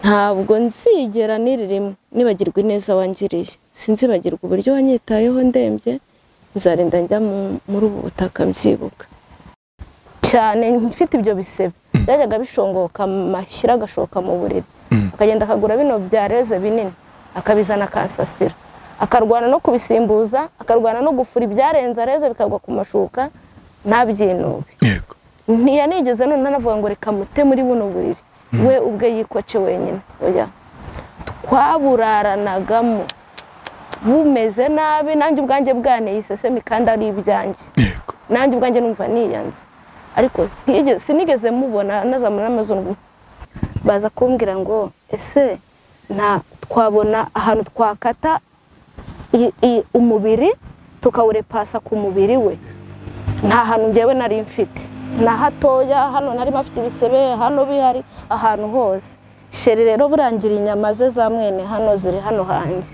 ntabwo nzigera niririmo nibagirwa ineza wangiriye sinzibagirwa uburyo wanyitayeho ndembye nzarinda njya muri ubu butaka mbyibuka cyane mfite ibyo bisebe byajyaga bishongoka amashyira agashoka mu buriri akagenda akagura bino byareze binini akabizana akasasira akarwana no kubisimbuza akarwana no gufura ibyarenze areze bikagwa ku mashuka ntabyinube ntiyanigeze none anavuga ngo reka mute muri buno buriri we ubwe yikoce wenyine twaburaranagamo bumeze nabi nanjye ubwanjye bwaneye isesemi kandi ari ibyanjye nanjye ubwanjye numva niyanze ariko sinigeze mubona anazamura n'amazungu baza kumbwira ngo ese nta twabona ahantu twakata umubiri tukawurepasa ku mubiri we nta hantu ngewe nari mfite na hatoya hano nari mfite ibisebe hano bihari ahantu hose sheri rero burangira inyama ze za mwene hano ziri hano hanjye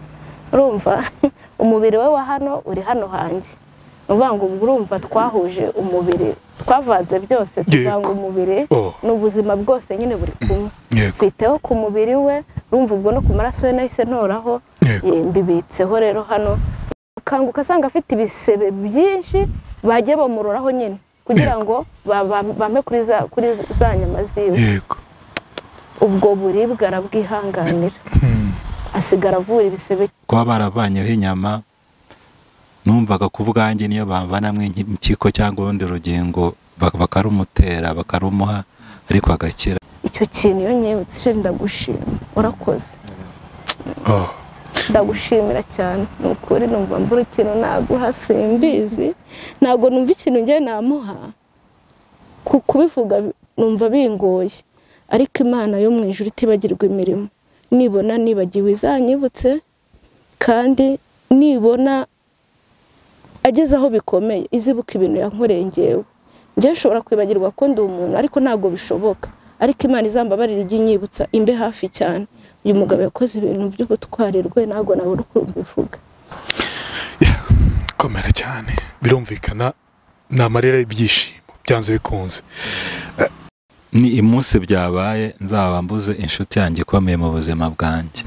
urumva umubiri we wa hano uri hano hanjye ngo urumva twahuje umubiri twavanze byose tuvanga umubiri ni ubuzima bwose nyine buri kumwe twiteho ku mubiri we urumva ubwo no ku maraso ye nahise ntoraho mbibitseho rero hano ukanguka asanga afite ibisebe byinshi bagiye bamuroraho nyine kugira ngo bampe kuri za nyama ziwe ubwo buribwe arabwihanganira asigara avura ibisebe kuba baravanyeho inyama numvaga ku bwanjye niyo bavanamo impyiko cyangwa urundi rugingo bakarumutera bakarumuha ariko agakira icyo kintu iyo nyibutse ndagushima urakoze ndagushimira cyane ni ukuri numva mbura ikintu naguha simbizi ntabwo numva ikintu ngiye namuha kubivuga numva bingoye ariko imana yo mu ijoro itibagirwa imirimo nibona nibagiwe izanyibutse kandi nibona ageze aho bikomeye izibuka ibintu yankoreye ngewe njyewe ushobora kwibagirwa ko ndi umuntu ariko ntabwo bishoboka ariko imana izambabarira ijya inyibutsa imbe hafi cyane uyu mugabo yakoze ibintu by'ubutwari rwe ntabwo nabona uko mbivuga komera cyane birumvikana ni amarira y'ibyishimo byanze bikunze ni iminsi byabaye nzaba mbuze inshuti yanjye ikomeye mu buzima bwanjye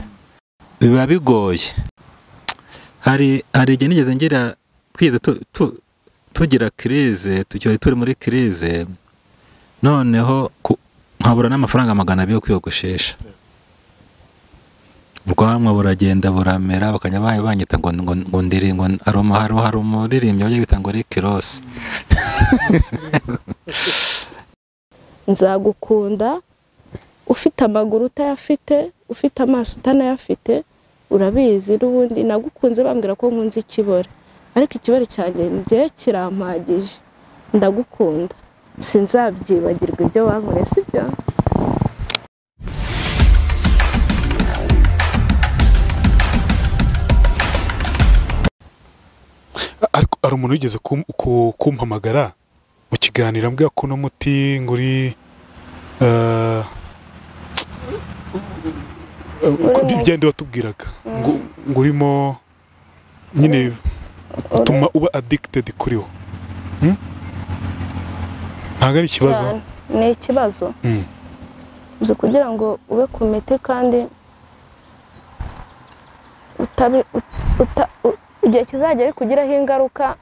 biba bigoye hari hari igihe nigeze ngira twize tugira kirize turi muri kirize noneho nkabura n'amafaranga magana abiri yo kwiyogoshesha ubwanwa buragenda buramera bakajya banyita ngo ngo ndiri ngo hari umuririmbyi bajya bita ngo rike rosi nzagukunda ufite amaguru utayafite ufite amaso utanayafite urabizi n'ubundi nagukunze bambwira ko nkunze ikibore ariko ikibore cyanjye njye kirampagije ndagukunda sinzabyibagirwa ibyo wankoreye si byo hari umuntu wigeze kumpamagara mu kiganiro ambwira ko uno muti ngo uri ibyo watubwiraga ngo urimo nyine utuma uba adikitedi kuri wo ntabwo ari ikibazo ni ikibazo uzi kugira ngo ube ku miti kandi igihe kizajya ari kugiraho ingaruka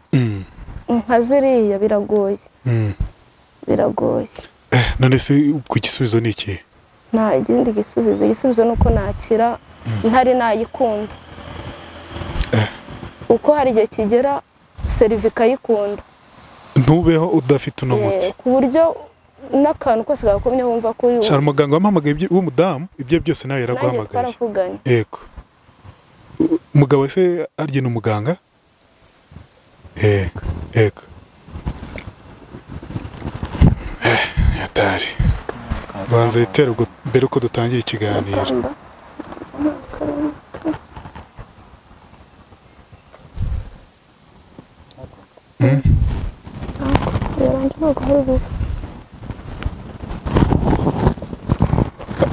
nka ziriya biragoye biragoye none se ku gisubizo ni iki nta ikindi gisubizo igisubizo ni uko nakira ntari nayikunda uko hari igihe kigera serivi ikayikunda ntubeho udafite uno muti ku buryo n'akantu kose gakomye wumva ko uri shara umuganga wamuhamagaye w'umudamu ibyo byose nawe yaraguhamagaye yego umugabo se arya ni umuganga yego yego yatari banza bitera mbere uko dutangira ikiganiro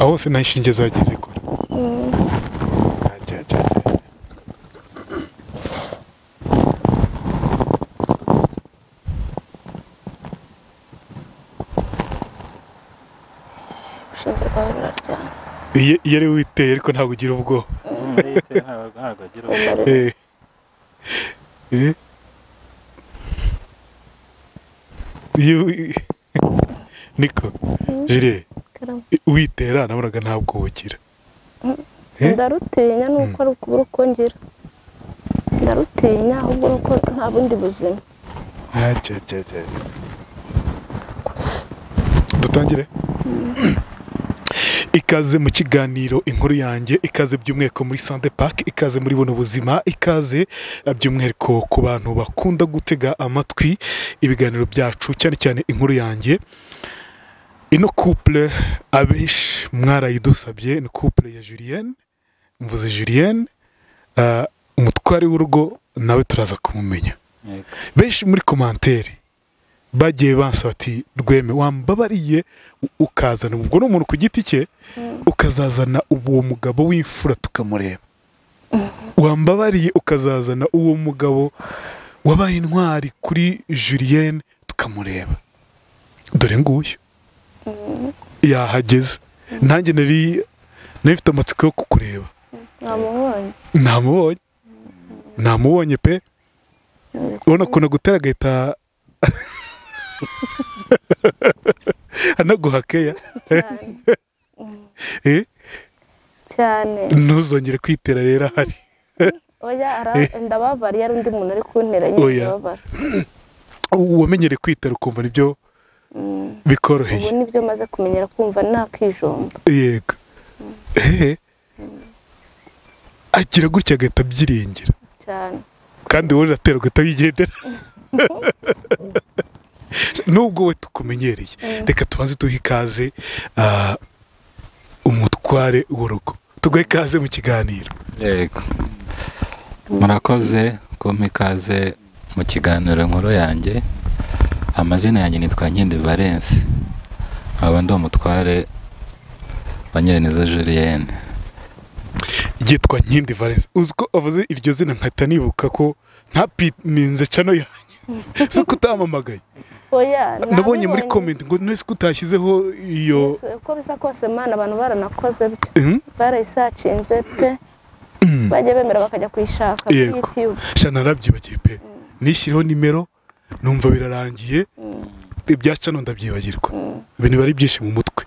aho nta nshinge zagiye zikora iyo ari witeye ariko ntabwo ugira ubwoba ntabwo agira ubwoba Eh. Eh. Iyo- niko jire witera nabonaga ntabwo bugira Eh? ndarutinya ni uko ari ukubura uko ngira ndarutinya ahubwo ni uko nta bundi buzima dutangire ikaze mu kiganiro inkuru yanjye ikaze by'umwihariko muri sante paki ikaze muri buno buzima ikaze eh, by'umwihariko ku bantu bakunda gutega amatwi ibiganiro byacu cyane cyane inkuru yanjye ino kupure abenshi mwarayidusabye ni kupure ya Julienne mvuze Julienne eh, umutware w'urugo nawe turaza kumumenya Yego. benshi muri komantere bagiye bansaba ati rweme wambabariye u- ukazana ubwo ni umuntu ku giti cye ukazazana uwo mugabo w'imfura tukamureba wambabariye ukazazana uwo mugabo wabaye intwari kuri Julienne tukamureba dore nguyu yahageze nanjye nari nari mfite amatsiko yo kukureba namubonye namubonye namubonye pe ubona ukuntu agutera agahita anaguhakeya cyane Eh, cyane ntuzongere kwitera rero ahari oya ara- ndababariye ari undi muntu ari kuntera nyine Oya. ndababara wamenyere kwitera ukumva nibyo Mm. ubu bikoroheye nibyo maze kumenyera kumva nakijomba yego ehe agira gutya agahita abyiringira cyane kandi wowe uratera ugahita wigendera nubwo we tukumenyereye reka tubanze duhe ikaze ah, umutware w'urugo tuguhe ikaze mu kiganiro Yego. murakoze kumpa ikaze mu kiganiro nkuru yanjye amazina yanjye nitwa nkindi valence nkaba ndi umutware wa nyirineza julienne yitwa Nkindi Valence uzi ko avuze iryo zina nkahita nibuka ko nta pininze cano yanjye si uko utamamagaye oya nabonye muri nabibonye. komenti ngo ntese ko utashyizeho iyo Yesu, uko bisa kose mana abantu baranakoze byo Mhm. barayisacinze pe bajya bemera bakajya kuyishaka kuri Yego. youtube sha narabyibagiwe pe nishyiriyeho nimero numva birarangiye ibya cano ndabyibagirwa ibintu biba ari byinshi mu mutwe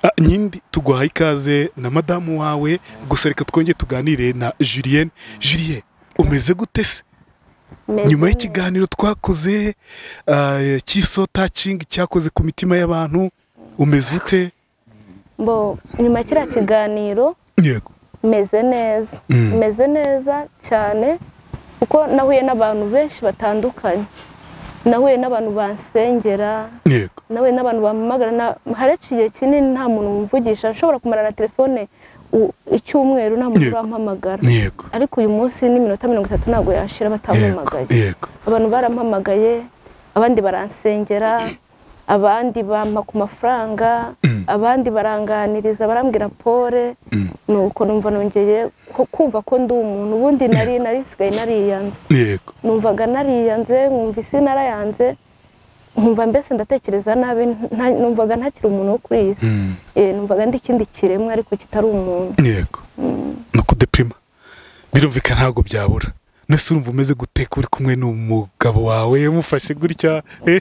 Ah, nkindi tuguhaye ikaze na madamu wawe gusa reka twongere tuganire na Julienne Julienne umeze gute se Meze nyuma neza. y'ikiganiro twakoze ah, cy'iso tacingi cyakoze ku mitima y'abantu umeze ute Bo, nyuma ya kiriya kiganiro yego meze neza Mm. meze neza cyane kuko nahuye n'abantu benshi batandukanye nahuye n'abantu bansengera yego nahuye n'abantu bampamagara na- hari igihe kinini nta muntu wumvugisha nshobora kumara na telefone u- icyumweru nta muntu Yego. urampamagara yego ariko uyu munsi n'iminota mirongo itatu ntabwo yashira yego batampamagaye yego abantu barampamagaye abandi baransengera abandi bampa ku mafaranga abandi baranganiriza barambwira pole nuko numva nongeye ku- kumva ko ndi umuntu ubundi nari nari nsigaye nariyanze yego numvaga nariyanze nkumva isi narayanze nkumva mbese ndatekereza nabi nta- numvaga ntakiri umuntu wo kuri iyi si Mm. Eh, numvaga ndi ikindi kiremwa ariko kitari umuntu yego ni ukudepirima birumvikana ntabwo byabura nese urumva umeze guteka uri kumwe n'umugabo wawe mufashe gutya eh,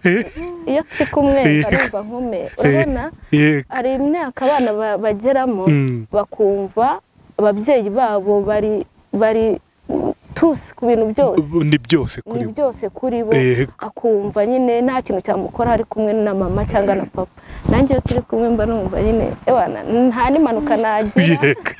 eh, iyo turi kumwe Eh. numva nkume urabona yego hari imyaka abana ba- bageramo Mm. bakumva ababyeyi babo bari bari tusi ku bintu byose ni byose kuri ni bo byose kuri bo Yego. akumva nyine nta kintu cyamukora ari kumwe na mama cyangwa na papa nanjye iyo turi kumwe mba numva nyine ewana nta n'impanuka nagira yego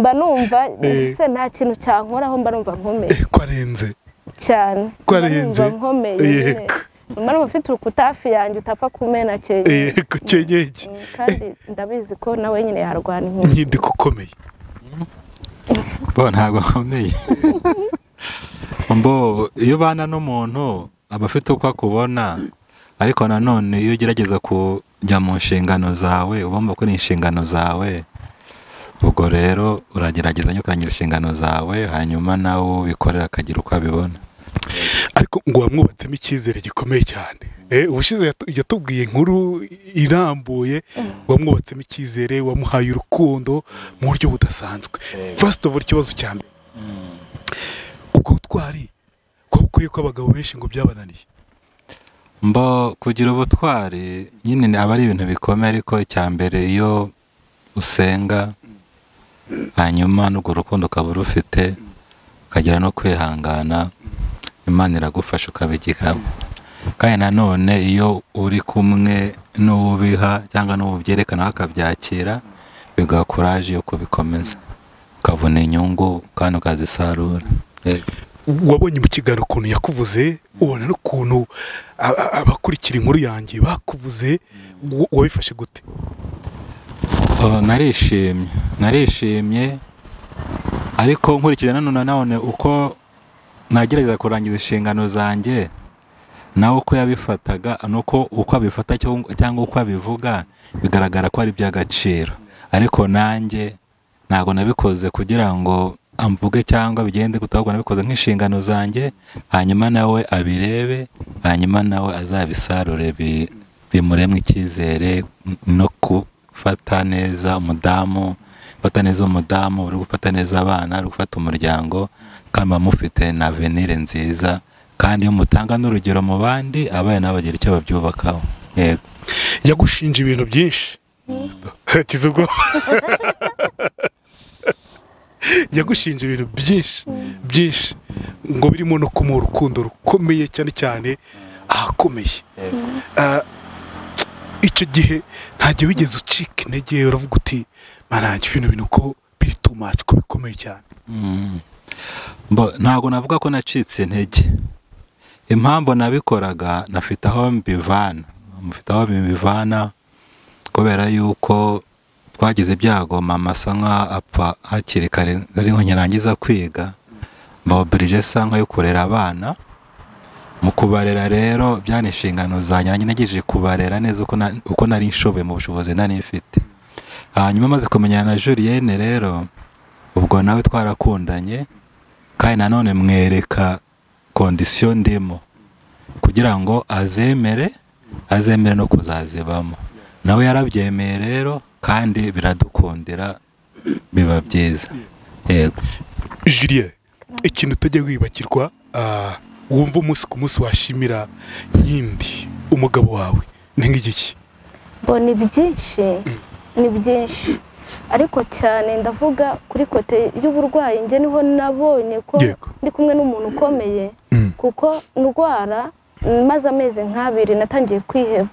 mba numva Eh. ndetse nta kintu cyankoraho mba numva nkomeye kwarenze cyane Ko mba arenze. numva nkomeye nyine. Yego. mba numva mfite urukuta hafi yanjye utapfa kumena cyenya yego cyenyenge Mm, kandi ndabizi ko nawe nyine yarwana inkuru nkindi kukomeye bo ntabwo nkomeye mbo iyo ubana n'umuntu aba afite uko akubona ariko nanone iyo ugerageza kujya mu nshingano zawe ubumva ko ni inshingano zawe ubwo rero uragerageza nyine ukarangiza inshingano zawe hanyuma nawe uwo ubikorera akagira uko abibona ariko ngo wamwubatsemo icyizere gikomeye cyane Eh, ubushize yatu- yatubwiye inkuru irambuye wamwubatsemo icyizere wamuhaye urukundo mu buryo budasanzwe first of all ikibazo cya mbere ubwo butwari ko bukwiye ko abagabo benshi ngo byabananiye mbo kugira ubutwari nyine ni- aba ari ibintu bikomeye ariko icya mbere iyo usenga hanyuma n'urwo rukundo ukaba urufite ukagera no kwihangana imana iragufasha ukabigeraho kandi nanone iyo uri kumwe n'uwubiha cyangwa n'uwubyerekana akabyakira biguha kuraje yo kubikomeza ukabona inyungu kandi ukazisarura Yego. wabonye mu kiganiro ukuntu yakuvuze ubona n'ukuntu a- a- abakurikira inkuru yanjye bakuvuze wa- wabifashe gute Oh, narishimye narishimye ariko nkurikije nanone nanone uko nagerageza kurangiza inshingano zanjye nawe uko yabifataga nuko uko abifata cyangwa- cyangwa uko abivuga bigaragara ko ari iby'agaciro ariko nanjye ntabwo nabikoze kugira ngo amvuge cyangwa bigende guta, ahubwo nabikoze nk'inshingano zanjye hanyuma nawe abirebe hanyuma nawe azabisarure bi- bimuremwe icyizere no gufata neza umudamu gufata neza umudamu uri gufata neza abana uri gufata umuryango kandi muba mufite na venire nziza kandi iyo mutanga n'urugero mu bandi abana nabo bagira icyo babyubakaho yego yagushinja ibintu byinshi kiza ubwoba yagushinja ibintu byinshi byinshi ngo birimo no kumuha urukundo rukomeye cyane cyane ahakomeye Ah, icyo gihe ntagihe wigeze ucika intege uravuga uti manange bino bintu ko biri too much ko bikomeye cyane Mm. Mbo- ntabwo navuga ko nacitse intege impamvu nabikoraga nafite aho mbivana mfite aho mbivana kubera yuko twagize ibyago mama asa nk'aho apfa hakiri kare ariho nyirangiza kwiga mbawubirije asa nk'ayo kurera abana mu kubarera rero byari inshingano zanjye nanjye nagejeje kubarera neza uko na- uko nari nshoboye mu bushobozi nari mfite hanyuma maze kumenyana na Julienne rero ubwo nawe twarakundanye kandi nanone mwereka kondisiyo ndimo kugira ngo azemere azemere no kuzazibamo nawe yarabyemeye rero kandi biradukundira biba byiza yego Julien ikintu utajya wibagirwa ah, wumva umunsi ku munsi washimira nkindi umugabo wawe ni nk'igiki bo ni byinshi ni byinshi ariko cyane ndavuga kuri kote y'uburwayi njye niho nabonye ko Yego. ndi kumwe n'umuntu ukomeye Mm. kuko ndwara maze amezi nk'abiri natangiye kwiheba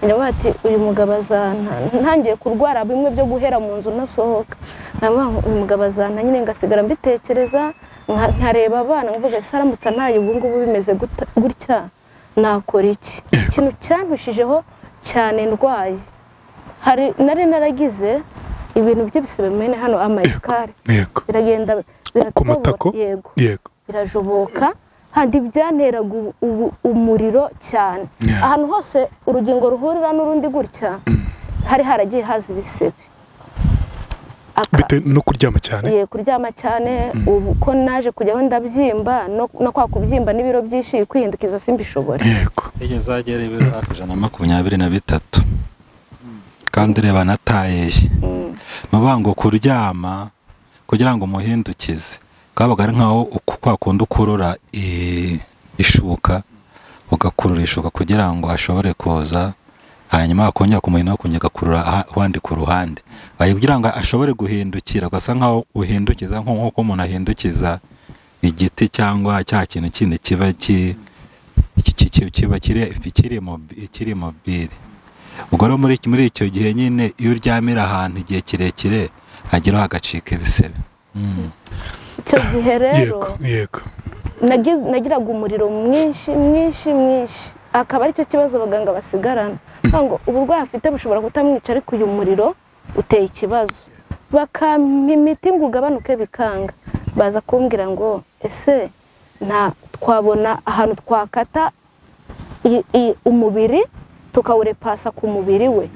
ndavuga ati uyu mugabo azanta ntangiye kurwara bimwe byo guhera mu nzu ntasohoka ndavuga ngo uyu mugabo azanta nyine ngasigara mbitekereza nka- nkareba abana nkavuga ese aramutse ntaye ubu ngubu bimeze guta- gutya nakora iki ikintu cyampushijeho cyane ndwaye hari nari naragize ibintu by'ibisebe mene hano amasikari yego biragenda ku biratobora. matako yego yego birajoboka kandi byanteraga ubu- ubu- umuriro cyane Yeah. ahantu hose urugingo ruhurira n'urundi gutya hari haragiye haza ibisebe Aka- bitewe no kuryama cyane ye kuryama cyane ubu ko naje kujyaho ndabyimba no- no kwa kubyimba n'ibiro byinshi kwihindukiza simbishobore yego iyo uzagera ibiro hafi ijana na makumyabiri na bitatu kandi ureba anatayeye ni ukuvuga ngo kuryama kugira ngo umuhindukize kabaga ari nkaho uku- kwa kundi ukurura i- ishuka ugakurura ishuka kugira ngo ashobore kuza hanyuma akongera kumuhina akongera agakurura aha- ahandi ku ruhande Ayo kugira ngo ashobore guhindukira ugasa nkaho uhindukiza nko- nk'uko umuntu ahindukiza igiti cyangwa cya kintu kindi kiba ki iki- iki- iki- kiba kiri kiri mobi- kiri mobile ubwo rero muri muri icyo gihe nyine iyo uryamira ahantu igihe kirekire hageraho hagacika ibisebe icyo gihe rero yego yego nagiz- nagiraga umuriro mwinshi mwinshi mwinshi akaba aricyo kibazo abaganga basigarana Bavuga ngo uburwayi afite bushobora kutamwica ariko uyu muriro uteye ikibazo bakampa imiti ngo ugabanuke bikanga baza kumbwira ngo ese nta twabona ahantu twakata i- i- umubiri tukawurepasa ku mubiri we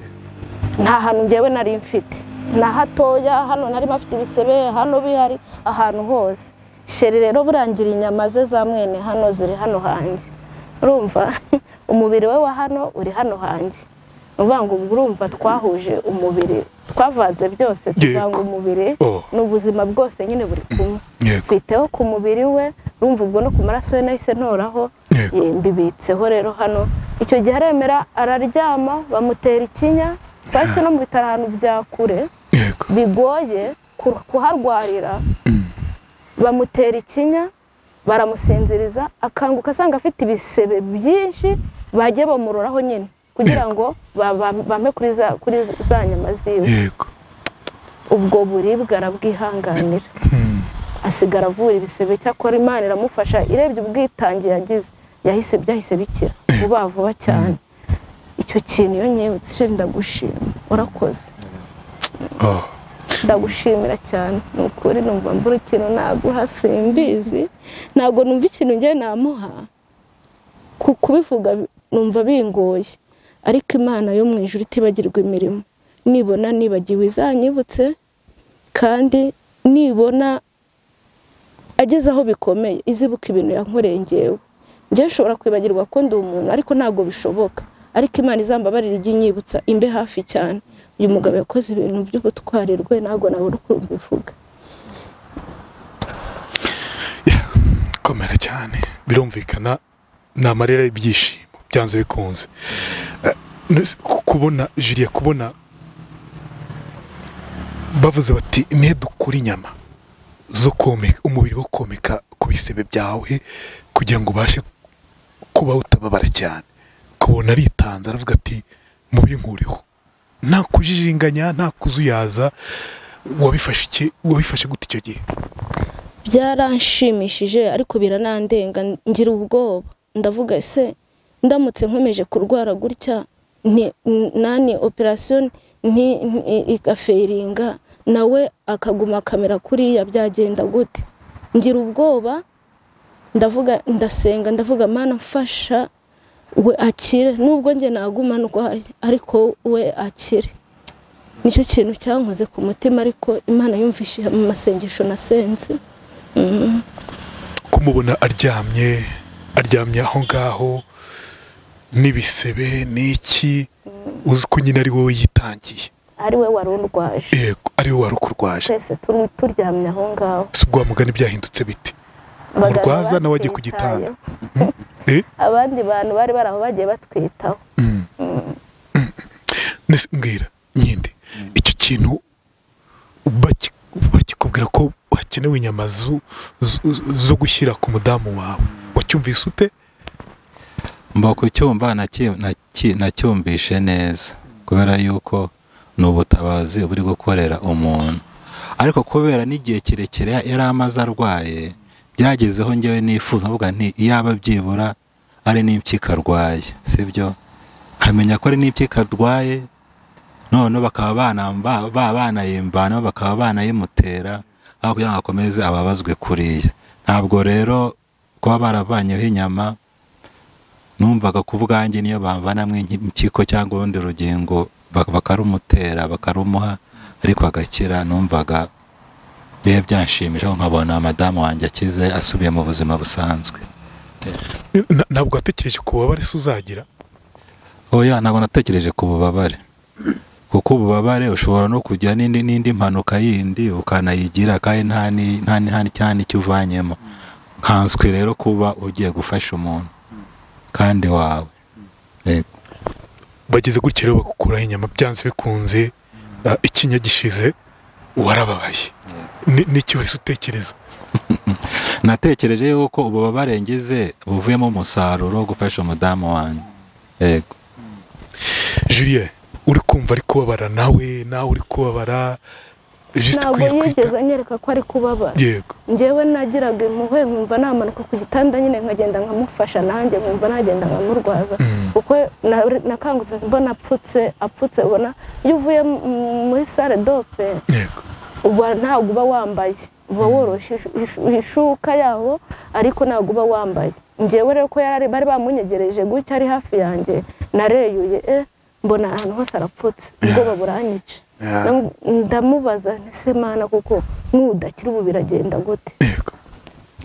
nta hantu njyewe nari mfite na hatoya hano nari mfite ibisebe hano bihari ahantu hose sheri rero burangira inyama ze za mwene hano ziri hano hanjye urumva umubiri we wa hano uri hano hanjye ni ukuvuga ngo ubwo urumva twahuje umubiri twavanze byose tuvanga umubiri Oh. n'ubuzima bwose nyine buri kumwe yego twiteho ku mubiri we urumva ubwo no ku maraso ye nahise ntoraho Yego. Eh, mbibitseho rero hano icyo gihe aremera araryama bamutera ikinya twahise no mu bitaro ahantu bya kure yego bigoye ku- kuharwarira bamutera ikinya baramusinziriza akanguka asanga afite ibisebe byinshi bagiye bamuroraho nyine kugira ngo ba- ba- bampe kuri za- kuri za nyama ziwe yego ubwo buribwe arabwihanganira asigara avura ibisebe cyakora imana iramufasha irebye ubwitange yagize yahise byahise bikira vuba vuba cyane icyo kintu iyo nyibutse sheri ndagushima urakoze Oh. ndagushimira cyane ni ukuri numva mbura ikintu naguha simbizi ntabwo numva ikintu njye namuha ku kubivuga bi- numva bingoye ariko imana yo mu ijuru itibagirwa imirimo nibona nibagiwe izanyibutse kandi nibona ageze aho bikomeye izibuka ibintu yankoreye ngewe njye nshobora kwibagirwa ko ndi umuntu ariko ntabwo bishoboka ariko imana izambabarira ijye inyibutsa imbe hafi cyane uyu mugabo yakoze ibintu by'ubutwari rwe ntabwo nabona ukuntu bivuga komera cyane birumvikana ni amarira y'ibyishimo byanze bikunze Eh, nese ku- kubona jiriya kubona bavuze bati nihe dukura inyama zo komeka umubiri wo komeka ku bisebe byawe kugira ngo ubashe kubaho utababara cyane kubona aritanze aravuga ati mubinkuriho nta kujijinganya nta kuzuyaza wabifashe iki wabifashe gute icyo gihe byaranshimishije ariko biranandenga ngira ubwoba ndavuga ese ndamutse nkomeje kurwara gutya nti- n- nani operasiyo nti- nti- igaferinga nawe akaguma kamera kuriya byagenda gute ngira ubwoba ndavuga ndasenga ndavuga mana mfasha we akire nubwo njye naguma ndwaye ariko we akire nicyo kintu cyankoze ku mutima ariko imana yumvise amasengesho nasenze kumubona aryamye aryamye aho ngaho n'ibisebe n'iki uzi ko nyine ari wowe yitangiye ari we wari urwaje yego ari wowe wari ukurwaje twese turi- turyamye aho ngaho si ubwo wa mugani byahindutse bite Umurwaza nawe wagiye ku gitanda. batwitayeho. Eh? abandi bantu bari bari aho bagiye batwitaho Nese mbwira nyinde icyo kintu baki- bakikubwira ko hakenewe inyama zo- zo- zo gushyira ku mudamu wawe wacyumvise ute mba kucyumva naki- naki- nacyumvishe neza kubera yuko ni ubutabazi buri gukorera umuntu ariko kubera n'igihe kirekire yari amaze arwaye byagezeho ngewe nifuza mvuga nti iyaba byibura ari n'impyiko arwaye sibyo nkamenya ko ari n'impyiko arwaye none bakaba banamba- ba- banayimvana bakaba banayimutera aho kugira ngo akomeze ababazwe kuriya ntabwo rero kuba baravanyeho inyama numvaga ku bwanjye niyo bavanamwe impyiko cyangwa urundi rugingo bak- bakarumutera bakarumuha ariko agakira numvaga bihe byanshimisha aho nkabona madamu wanjye akize asubiye mu buzima busanzwe Na- ntabwo watekereje ku bubabare se uzagira oya ntabwo natekereje ku bubabare kuko ububabare ushobora no kujya n'indi n'indi mpanuka yindi ukanayigira kandi nta ni- nta ni- nta ni- nta n'icyo uvanyemo nkanswe rero kuba ugiye gufasha umuntu kandi wawe Yego. bageze gutya rero bagukuraho inyama byanze bikunze ah, ikinya gishize warababaye Ni- n'iki wese utekereza natekereje yuko ububabare ngize buvuyemo umusaruro wo gufasha umudamu wanjye yego julien uri kumva ari kubabara nawe nawe uri kubabara jisite ntabwo ukwiye yigeze kwita anyereka ko ari kubabara yego njyewe nagiraga impuhwe nkumva namanuka ku gitanda nyine nkagenda nkamufasha nanjye nkumva nagenda nkamurwaza kuko na- nakangutse mbona apfutse apfutse ubona iyo uvuye mu- muri sale dope yego uba ntabwo uba wambaye uba woroshe ishu- ishu- ishuka yawo ariko ntabwo uba wambaye ngewe rero ko yarari bari bamunyegereje gutya ari hafi yanjye nareyuye eh mbona ahantu hose arapfutse ubwoba buranyica Yeah. Nam- ndamubaza nti se mana kuko n'udakira ubu biragenda gute yego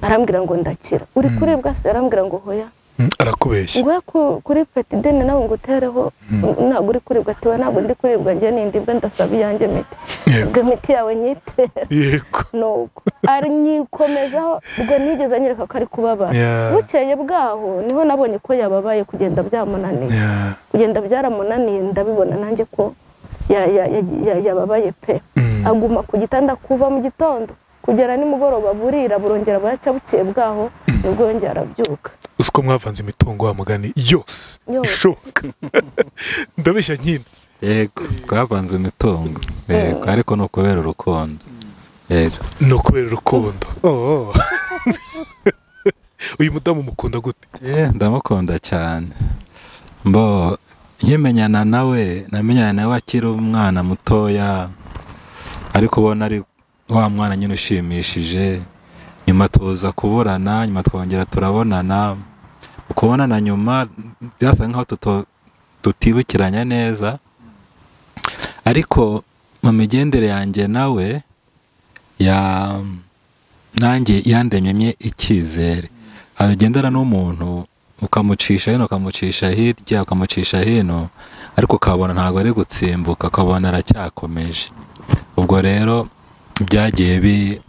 arambwira ngo ndakira uri kuribwa se arambwira ngo hoya Mm, arakubeshya ngwe ku- kuri peti deni nawe ngo utereho ntabwo uri kuribwa atiwe ntabwo ndi kuribwa njye nindi mbe ndasaba iyanjye miti yego ubwo imiti yawe nyitere yego nuko nyikomeza ubwo nigeze anyereka ko ari kubabara Yeah. bukeye bwaho niho nabonye ko yababaye kugenda byamunaniye Yeah. kugenda byaramunaniye ndabibona nanjye ko ya- ya- ya- ya- yababaye pe Mm. aguma ku gitanda kuva mu gitondo kugera nimugoroba burira burongera buracya bukeye bwaho nibwo yongera arabyuka uzi ko mwavanze imitungo wa mugani yose Yose. ishoboka ndabeshya nyine yego twavanze imitungo yego ariko ni ukubera urukundo yego ni ukubera urukundo Oh. uyu mudamu mukunda gute Eh, ndamukunda cyane mbo nkimenyana nawe namenyana nawe akiri umwana mutoya ariko ubona ari wa mwana nyine ushimishije nyuma tuza kuburana nyuma twongera turabonana ukubonana nyuma byasa nk'aho tuto- tutibukiranya neza ariko mu migendere yanjye nawe ya nanjye yandemyemye icyizere agendana n'umuntu ukamucisha hino ukamucisha hirya ukamucisha hino ariko ukabona ntabwo ari gutsimbuka ukabona aracyakomeje ubwo rero byagiye bi-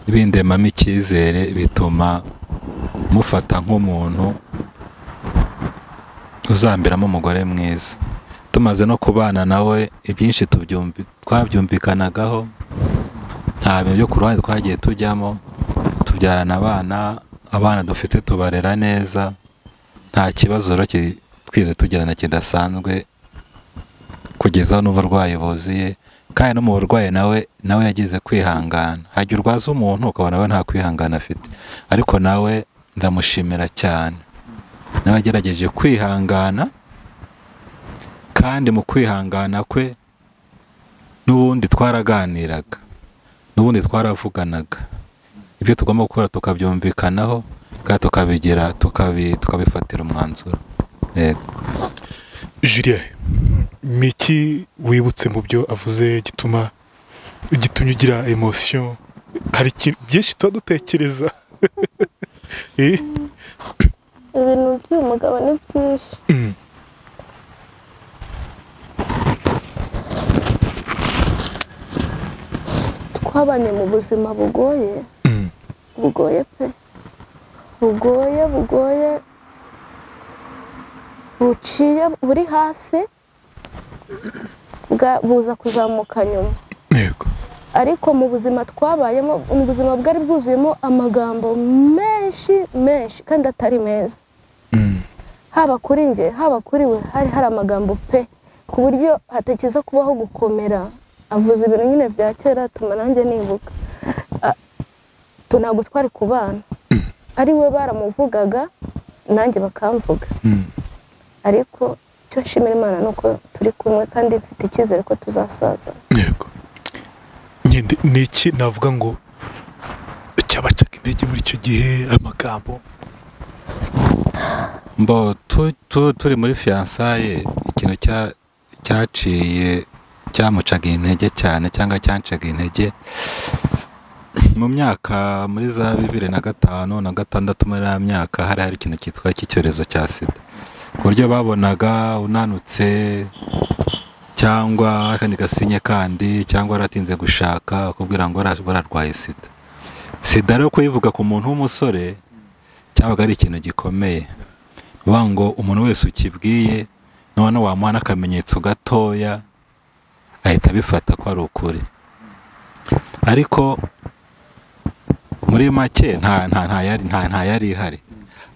bindemamo icyizere bituma mufata nk'umuntu uzambiramo umugore mwiza tumaze no kubana nawe ibyinshi tubyumvi- twabyumvikanagaho nta bintu byo ku ruhande twagiye tujyamo tubyarana abana abana dufite tubarera neza nta kibazo rero ki- twigeze tugirana kidasanzwe kugeza n'uburwayi buzuye kandi no mu burwayi nawe nawe yagize kwihangana hajya urwaza umuntu ukabona we nta kwihangana afite ariko nawe ndamushimira cyane nawe yagerageje kwihangana kandi mu kwihangana kwe n'ubundi twaraganiraga n'ubundi twaravuganaga ibyo tugomba gukora tukabyumvikanaho kandi tukabigira tukabi- tukabifatira umwanzuro yego julien ni iki wibutse mu byo avuze gituma gitumye ugira emosiyo hari ikintu byinshi tuba dutekereza Eh? ibintu by'uyu mugabo ni byinshi Mm. twabanye mu buzima bugoye Mm. bugoye pe bugoye bugoye buciye buri hasi bwa- buza kuzamuka nyuma yego ariko mu buzima twabayemo mu buzima bwari bwuzuyemo amagambo menshi menshi kandi atari meza Mm. haba kuri njye haba kuri we hari hari amagambo pe ku buryo hatakiza kubaho gukomera avuze ibintu nyine bya kera atuma nanjye nibuka A- tu- ntabwo twari kubana ari we baramuvugaga nanjye bakamvuga Mm. ariko icyo nshimira imana ni uko turi kumwe kandi mfite icyizere ko tuzasaza yego nyine ni iki navuga ngo cyabacaga intege muri icyo gihe amagambo mbo tu- tu- turi muri fiyansaye ikintu cya- cyaciye cyamucaga intege cyane cyangwa cyancaga intege mu myaka muri za bibiri na gatanu na gatandatu muri ya myaka hari hari ikintu cyitwa cy'icyorezo cya sida ku buryo babonaga unanutse cyangwa akandi gasinye kandi cyangwa waratinze gushaka akubwira ngo wara- wararwaye sida sida rero kuyivuga ku muntu w'umusore cyabaga ari ikintu gikomeye vuga ngo umuntu wese ukibwiye noneho wamuha n'akamenyetso gatoya ahita abifata ko ari ukuri ariko muri make nta nta nta yari nta nta yari ihari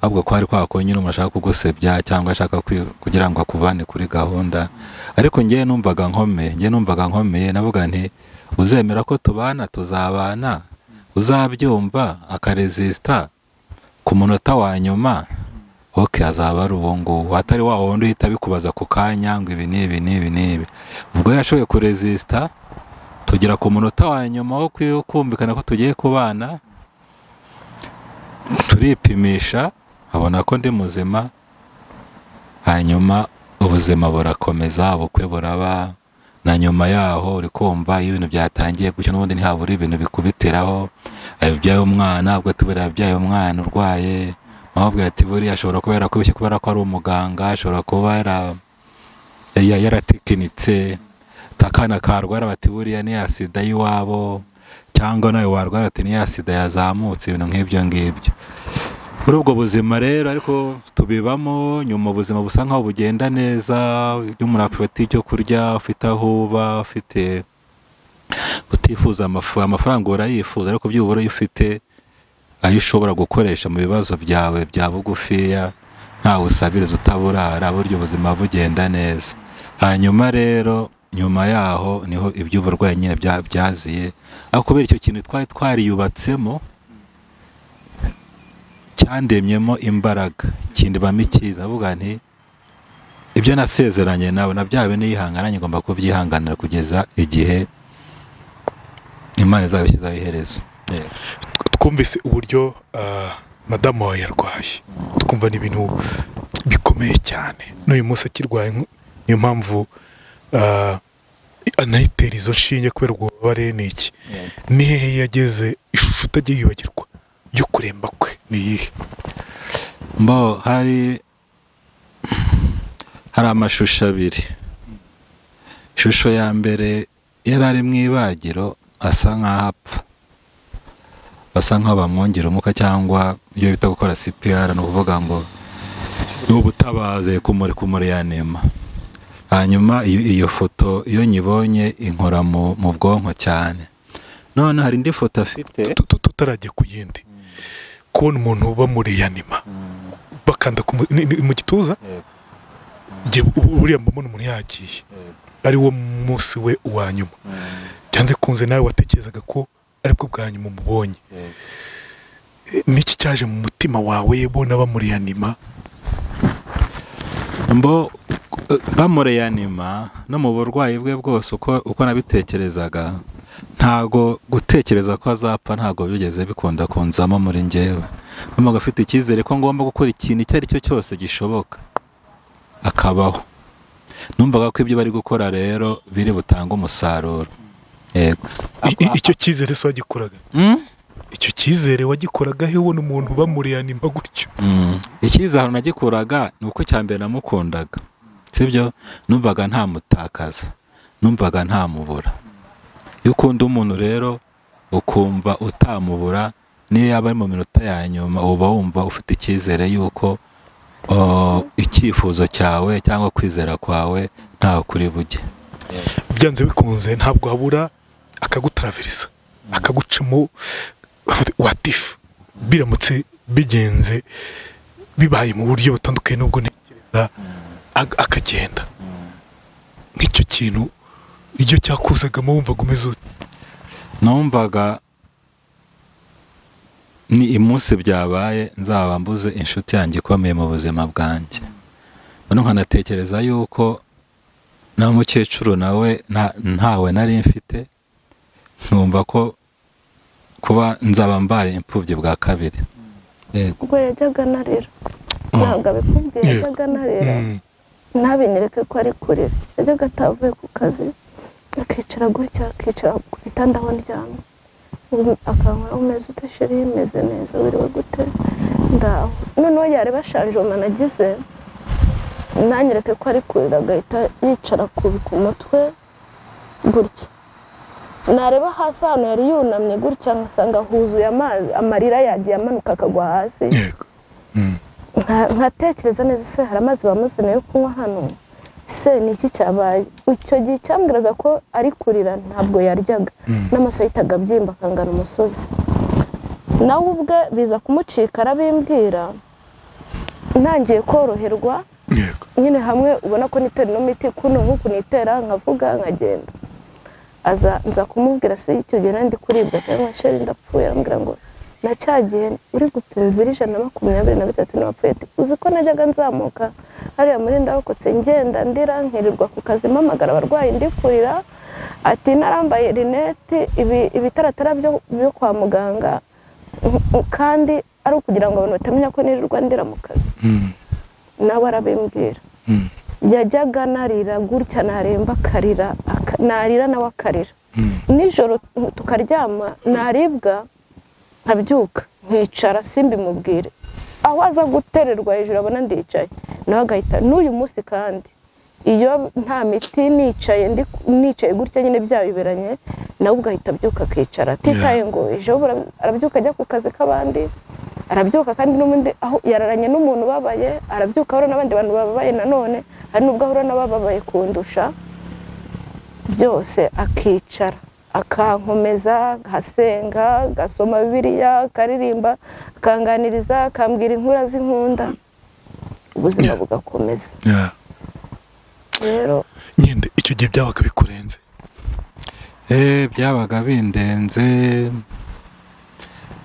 ahubwo ko hari kwa kunyine umuntu ashaka kugusebya cyangwa ashaka kwi- kugira ngo akuvane kuri gahunda ariko ngewe numvaga nkome ngewe numvaga nkomeye navuga nti uzemera ko tubana tuzabana uzabyumva akaresisita ku munota wa nyuma ok azaba ari uwo nguwo atari wa wundi uhita abikubaza ku kanya ngo ibi n'ibi n'ibi n'ibi ubwo yashoboye kurezisita tugera ku munota wa nyuma wo kwi- kumvikana ko tugiye kubana turipimisha abona ko ndi muzima hanyuma ubuzima burakomeza ubukwe buraba na nyuma yaho uri kumva iyo ibintu byatangiye gutyo n'ubundi ntihabura ibintu bikubitiraho yabyaye umwana ubwo tubura yabyaye umwana urwaye amubwira ati buriya ashobora kuba yarakuboshye kubera ko ari umuganga ashobora kuba yara- ya- yaratekinitse takana karwara bati buriya ni ya sida y'iwabo cyangwa nawe warwara ati ni ya sida yazamutse ibintu nk'ibyo ngibyo muri ubwo buzima rero ariko tubibamo nyuma ubuzima busa nkaho bugenda neza iyo umuntu afite icyo kurya ufite aho uba ufite utifuza amafu- amafaranga urayifuza ariko byibura iyo ufite ayo ushobora gukoresha mu bibazo byawe bya bugufiya ntawe usabiriza utaburara burya ubuzima bugenda neza hanyuma rero nyuma yaho niho iby'uburwayi nyine bya- byaziye ariko kubera icyo kintu twari twariyubatsemo cyandemyemo imbaraga kindibamo icyiza avuga nti ibyo nasezeranye nawe na bya bintu yihangananye ngomba kubyihanganira kugeza igihe imana izabishyizaho iherezo Yego. twumvise uburyo ah, madamu wawe yarwaye twumva ni ibintu bikomeye cyane n'uyu munsi akirwaye nk- niyo mpamvu ah, anayitera izo nshinge kubera ubwo bubabare ni iki ni hehe yageze ishusho utajya yibagirwa yo kuremba kwe ni iyihe mbo hari hari amashusho abiri ishusho ya mbere yari ari mu ibagiro asa nk'aho apfa basa nk'aho bamwongera umwuka cyangwa ibyo bita gukora sipiyara ni ukuvuga ngo ni ubutabaze kumuri kumureyanema hanyuma iyo iyo foto iyo nyibonye inkora mu mu bwonko cyane none hari indi foto afite Tu- tu- tutarajya ku yindi kubona umuntu bamureyanima bakanda ku mu- ni- ni mu gituza Jye ubu- buriya mbona umuntu yagiye ari wo munsi we wa nyuma byanze kunze nawe watekerezaga ko aribwo bwa nyuma umubonye E, niki cyaje mu mutima wawe bona bamureyanima mbo bamureyanima no mu burwayi bwe bwose uko uko nabitekerezaga ntago gutekereza ko azapfa ntago byigeze bikunda kunzamo muri njyewe mpamvu afite icyizere ko ngomba gukora ikintu icyo ari cyo cyose gishoboka akabaho numvaga ko ibyo bari gukora rero biri butange umusaruro yego I- i- icyo cyizere se wagikoraga Mm? icyo cyizere wagikoraga he ubona umuntu bamureyanima gutyo Mm. icyizere nagikuraga ni uko icya mbere namukundaga sibyo numvaga ntamutakaza numvaga ntamubura iyo ukunda umuntu rero ukumva utamubura niyo yaba ari mu minota ya nyuma uba wumva ufite icyizere y'uko oh, icyifuzo cyawe cyangwa kwizera kwawe ntawe kuri bujye byanze bikunze ntabwo habura akagutaraverisa akagucamo watifu biramutse bigenze bibaye mu buryo butandukanye n'ubwo ntekereza ag- akagenda nk'icyo kintu iyo cyakuzagamo wumvaga umeze ute numvaga ni imunsi byabaye nzaba mbuze inshuti yanjye ikomeye mu buzima bwanjye noneho nkanatekereza yuko na mukecuru nawe nta- ntawe nari mfite nkumva ko kuba nzaba mbaye imfubyi bwa kabiri Yego. ubwo yajyaga anarira Oh. ntabwo abikubwiye Yeah. yajyaga anarira Mm. ntabinyereke ko ari kurira yajyaga atavuye ku kazi akicara gutya akicara ku gitanda aho ndyamye Um- akabona umeze ute sheri meze neza wiriwe gute ndaho noneho yareba shanjoma nagize nanyereke ko ari kurira agahita yicara kubi ku mutwe gutya nareba hasi ahantu yari yunamye gutya nkasanga huzuye amazi amarira yagiye amanuka akagwa hasi yego Mm. nka- nkatekereza neza se hari amazi bamuzana yo kunywa hano se ni iki cyabaye icyo gihe cyambwiraga ko ari kurira ntabwo yaryaga Mm. n'amaso yahitaga abyimba akangana umusozi nawe ubwe biza kumucika arabimbwira ntangiye koroherwa yego nyine hamwe ubona ko nitera ino miti kuno nk'uku nitera nkavuga nkagenda aza nza kumubwira se icyo gihe nari ndi kuribwa cyangwa sheri ndapfuye arambwira ngo na cya gihe uri gupima ibiro ijana na makumyabiri na bitatu n'abapfuye ati uzi ko najyaga nzamuka hariya muri ndarokotse ngenda ndira nkirirwa ku kazi mpamagara abarwayi ndi kurira ati narambaye rinete ibi ibitaratara byo byo kwa muganga mm, mm, kandi ari ukugira ngo abantu batamenya ko nirirwa ndira mu kazi Mm. nawe arabimbwira Mm. yajyaga narira gutya naremba akarira aka- narira nawe akarira Mm. nijoro tukaryama naribwa nkabyuka nkicara simbimubwire aho aza gutererwa hejuru abona ndicaye nawe agahita n'uyu munsi kandi iyo nta miti nicaye ndi nicaye gutya nyine byayoberanye nawe ugahita abyuka akicara atitaye ngo ejo bura- arabyuka ajya ku kazi k'abandi arabyuka kandi n'ubundi aho yararanye n'umuntu ubabaye arabyuka ahura n'abandi bantu bababaye nanone hari n'ubwo ahura n'abababaye kundusha byose akicara akankomeza agasenga agasoma bibiriya akaririmba akanganiriza akambwira inkura z'inkunda ubuzima bugakomeza rero nyende icyo gihe byabaga bikurenze Eh, byabaga bindenze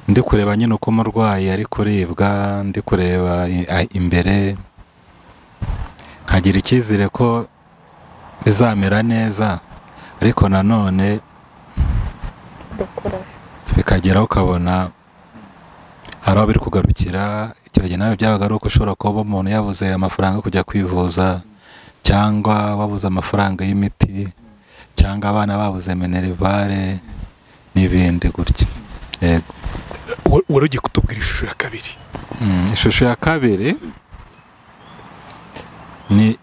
ndi kureba nyine uko umurwayi ari kuribwa ndi kureba i- a- imbere nkagira icyizere ko bizamera neza ariko nanone dukoraje bikageraho ukabona hari aho biri kugarukira icyo gihe nawe byabaga ari uko ushobora kuba umuntu yabuze amafaranga yo kujya kwivuza cyangwa wabuze amafaranga y'imiti cyangwa abana babuze minerivare n'ibindi gutya yego Wa- wari ugiye kutubwira ishusho ya kabiri Mm, ishusho ya kabiri ni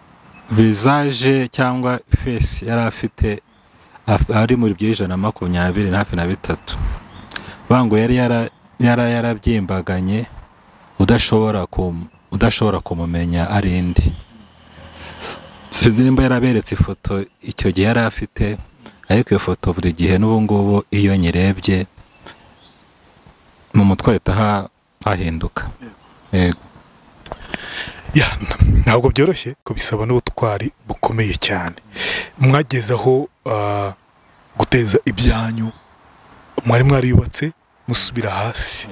visaje cyangwa fesi yari afite af- ari muri by'ijana na makumyabiri na hafi na bitatu bango yari yara- yara- yarabyimbaganye udashobora kum- udashobora kumumenya ari indi sinzi nimba yaraberetse ifoto icyo gihe yari afite ariko iyo foto buri gihe n'ubu ngubu iyo nyirebye mu mutwe hahita ha- hahinduka yego Ya, n- ntabwo byoroshye ko bisaba n'ubutwari bukomeye cyane mwageze aho ah, guteza ibyanyu mwari mwariyubatse musubira hasi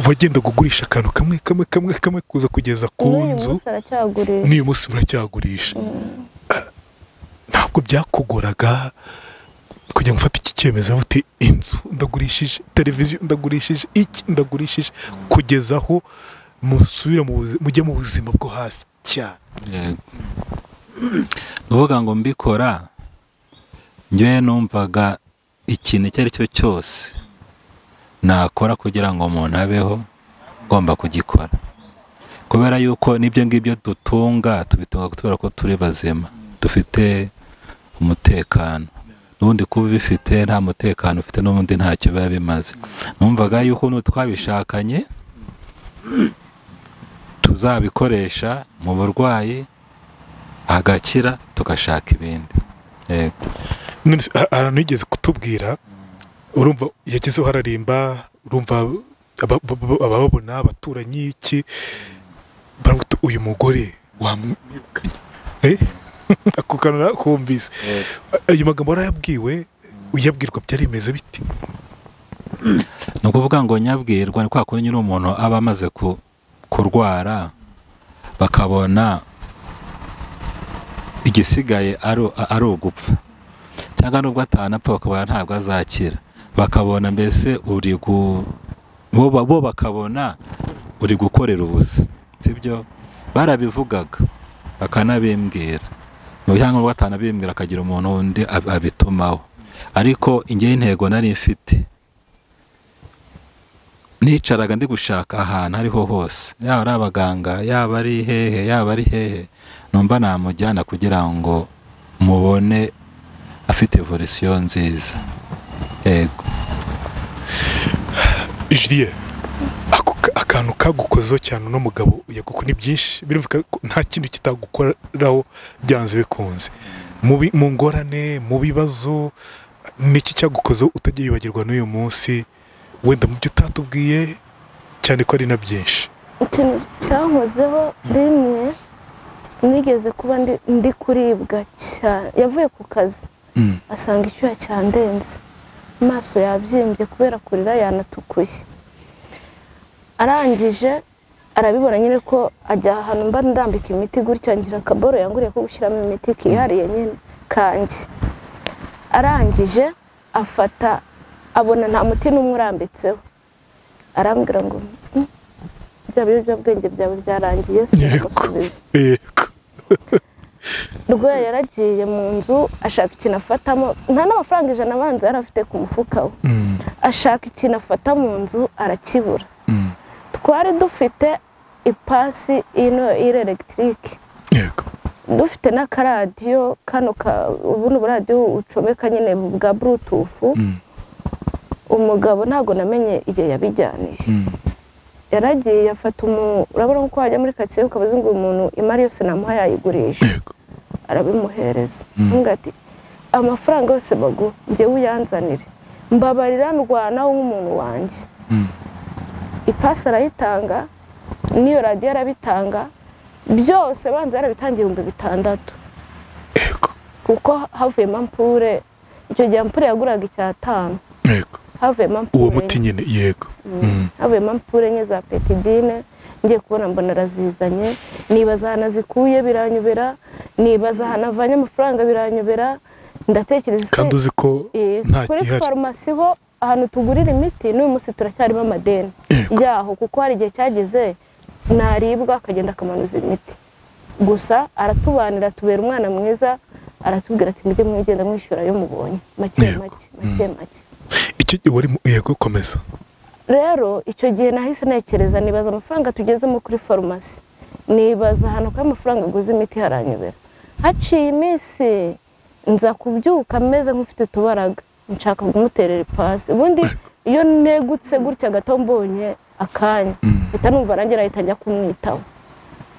wagendaga ugurisha akantu kamwe kamwe kamwe kamwe kuza kugeza ku n'uyu nzu munsi aracyagurisha n'uyu munsi muracyagurisha Ah, ntabwo byakugoraga kujya ngo ufate iki cyemezo uvuga uti inzu ndagurishije televiziyo ndagurishije iki ndagurishije kugeza aho musubira mu buzi- mujya mu buzima bwo hasi cyane yego uvuga ngo mbikora njyewe numvaga ikintu icyo ari cyo cyose nakora kugira ngo umuntu abeho ngomba kugikora kubera yuko n'ibyo ngibyo dutunga tubitunga kubera ko turi bazima dufite umutekano n'ubundi kuba ubifite nta mutekano ufite n'ubundi ntacyo biba bimaze numvaga yuko n'utwabishakanye tuzabikoresha mu burwayi agakira tugashaka ibindi yego none se, ha- hari ahantu yigeze kutubwira urumva yagezeho hararimba urumva aba- ba- ba- abababona abaturanyi iki baravuga bati, uyu mugore wamwirukanye Eh? ako kantu nakumvise ayo magambo warayabwiwe uyabwirwa byari bimeze biti ni ukuvuga ngo nyabwirwa ni kwa kundi nyine umuntu aba amaze ku- kurwara bakabona igisigaye ari u- ari ugupfa cyangwa nubwo atanapfa bakabona ntabwo azakira bakabona mbese uri gu bo ba- bo bakabona uri gukorera ubusa sibyo barabivugaga bakanabimbwira cyangwa nubwo atanabimbwira akagira umuntu wundi ab- abitumaho ariko ingewe intego nari mfite nicaraga ndi gushaka ahantu ariho hose yaba ari abaganga yaba ari hehe yaba ari hehe numva namujyana kugira ngo mubone afite evolusiyo nziza yego Julien ako ka- akantu kagukozeho cyane uno mugabo yaguko ni byinshi birumvika ko nta kintu kitagukoraho byanze bikunze mu bi- mu ngorane mu bibazo niki cyagukozeho utagiye yibagirwa n'uyu munsi wenda mu byo utatubwiye cyane ko ari na byinshi ikintu cyankozeho rimwe nigeze kuba ndi- ndi kuribwa cyane yavuye ku kazi asanga icyuya cyandenze amaso yabyimbye kubera kurira yanatukuye arangije arabibona nyine ko ajya ahantu mba ndambika imiti gutya ngira akaboro yanguriye ko gushyiramo imiti kihariye nyine kanjye arangije afata abona nta muti n'umwe urambitseho arambwira ngo "Mm, bya biyobyabwenge byawe byarangiye sinamusubiza yego rwera yaragiye mu nzu ashaka ikintu afatamo nta n'amafaranga ijana abanza yari afite ku mufuka we Mm, ashaka ikintu afata mu nzu arakibura mm. twari dufite ipasi ino iri elegitike yego dufite n'akaradiyo kano ka ubu ni uburadiyo ucomeka nyine bwa burutufu Mm, umugabo ntabwo namenye igihe yabijyanije mm, yaragiye afata umu urabona ko wajya muri karitsiye ukaba uzi ngo uyu muntu imari yose namuha yayigurisha yego arabimuhereza Mm. avuga ati amafaranga yose baguha njyewe uyanzanire mbabarira ndwana wowe nk'umuntu wanjye mm, ipasi arayitanga n'iyo radiyo arabitanga byose banza yarabitangiye ibihumbi bitandatu yego kuko havuyemo ampure icyo gihe ampure yaguraga icyatanu yego havuyemo uwo ampure muti nyine yego Mm. havuyemo ampure enye za petidine ngiye kubona mbona arazizanye nibaza ahantu azikuye biranyobera nibaza ahantu avanye amafaranga biranyobera ndatekereza ese- kandi uzi ko Eh, nta kuri gihari farumasi ho ahantu tugurira imiti n'uyu munsi turacyarimo amadeni yego yaho kuko hari igihe cyageze naribwa akagenda akamanuza imiti gusa aratubanira tubera umwana mwiza aratubwira ati mujye mwigenda mwishyura ayo mubonye make Yego. make make make icyo gihe warimo yego komeza rero icyo gihe nahise ntekereza nibaza amafaranga tugezemo kuri farumasi nibaza ahantu ko amafaranga aguze imiti haranyobera haciye iminsi nza kubyuka meze nk'ufite utubaraga nshaka kumuterera ipasi ubundi iyo negutse gutya gato mbonye akanya mpita numva nanjye nahita njya kumwitaho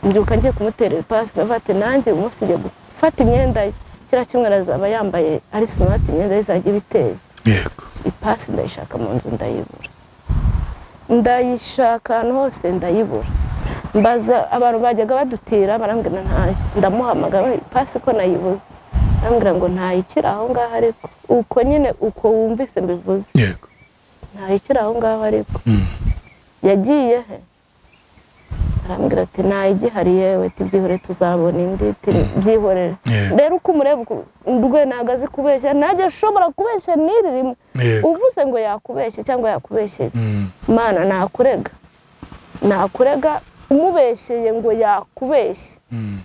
mbyuka ngiye kumuterera ipasi ndavuga ati nanjye uyu munsi ngiye gufata imyenda ye kiriya cyumweru azaba yambaye ari simati imyenda ye izajya ibiteye yego ipasi ndayishaka mu nzu ndayibura ndayishaka ahantu hose ndayibura mbaza abantu bajyaga badutira barambwira ntayo ndamuhamagara ipasi ko nayibuze arambwira ngo ntayikiri aho ngaho ariko uko nyine uko wumvise mbivuze yego ntayikiri aho ngaho ariko Mm. yagiye he arambwira ati ntayigihari yewe ati byihore tuzabona indi ati byihorere Yeah. rero uko umureba uku- rwe ntabwo azi kubeshya ntajya ashobora kubeshya n'iri rimwe yego uvuze ngo yakubeshye cyangwa yakubeshyeye Mm. mana nakurega nakurega umubeshyeye ngo yakubeshye Mm.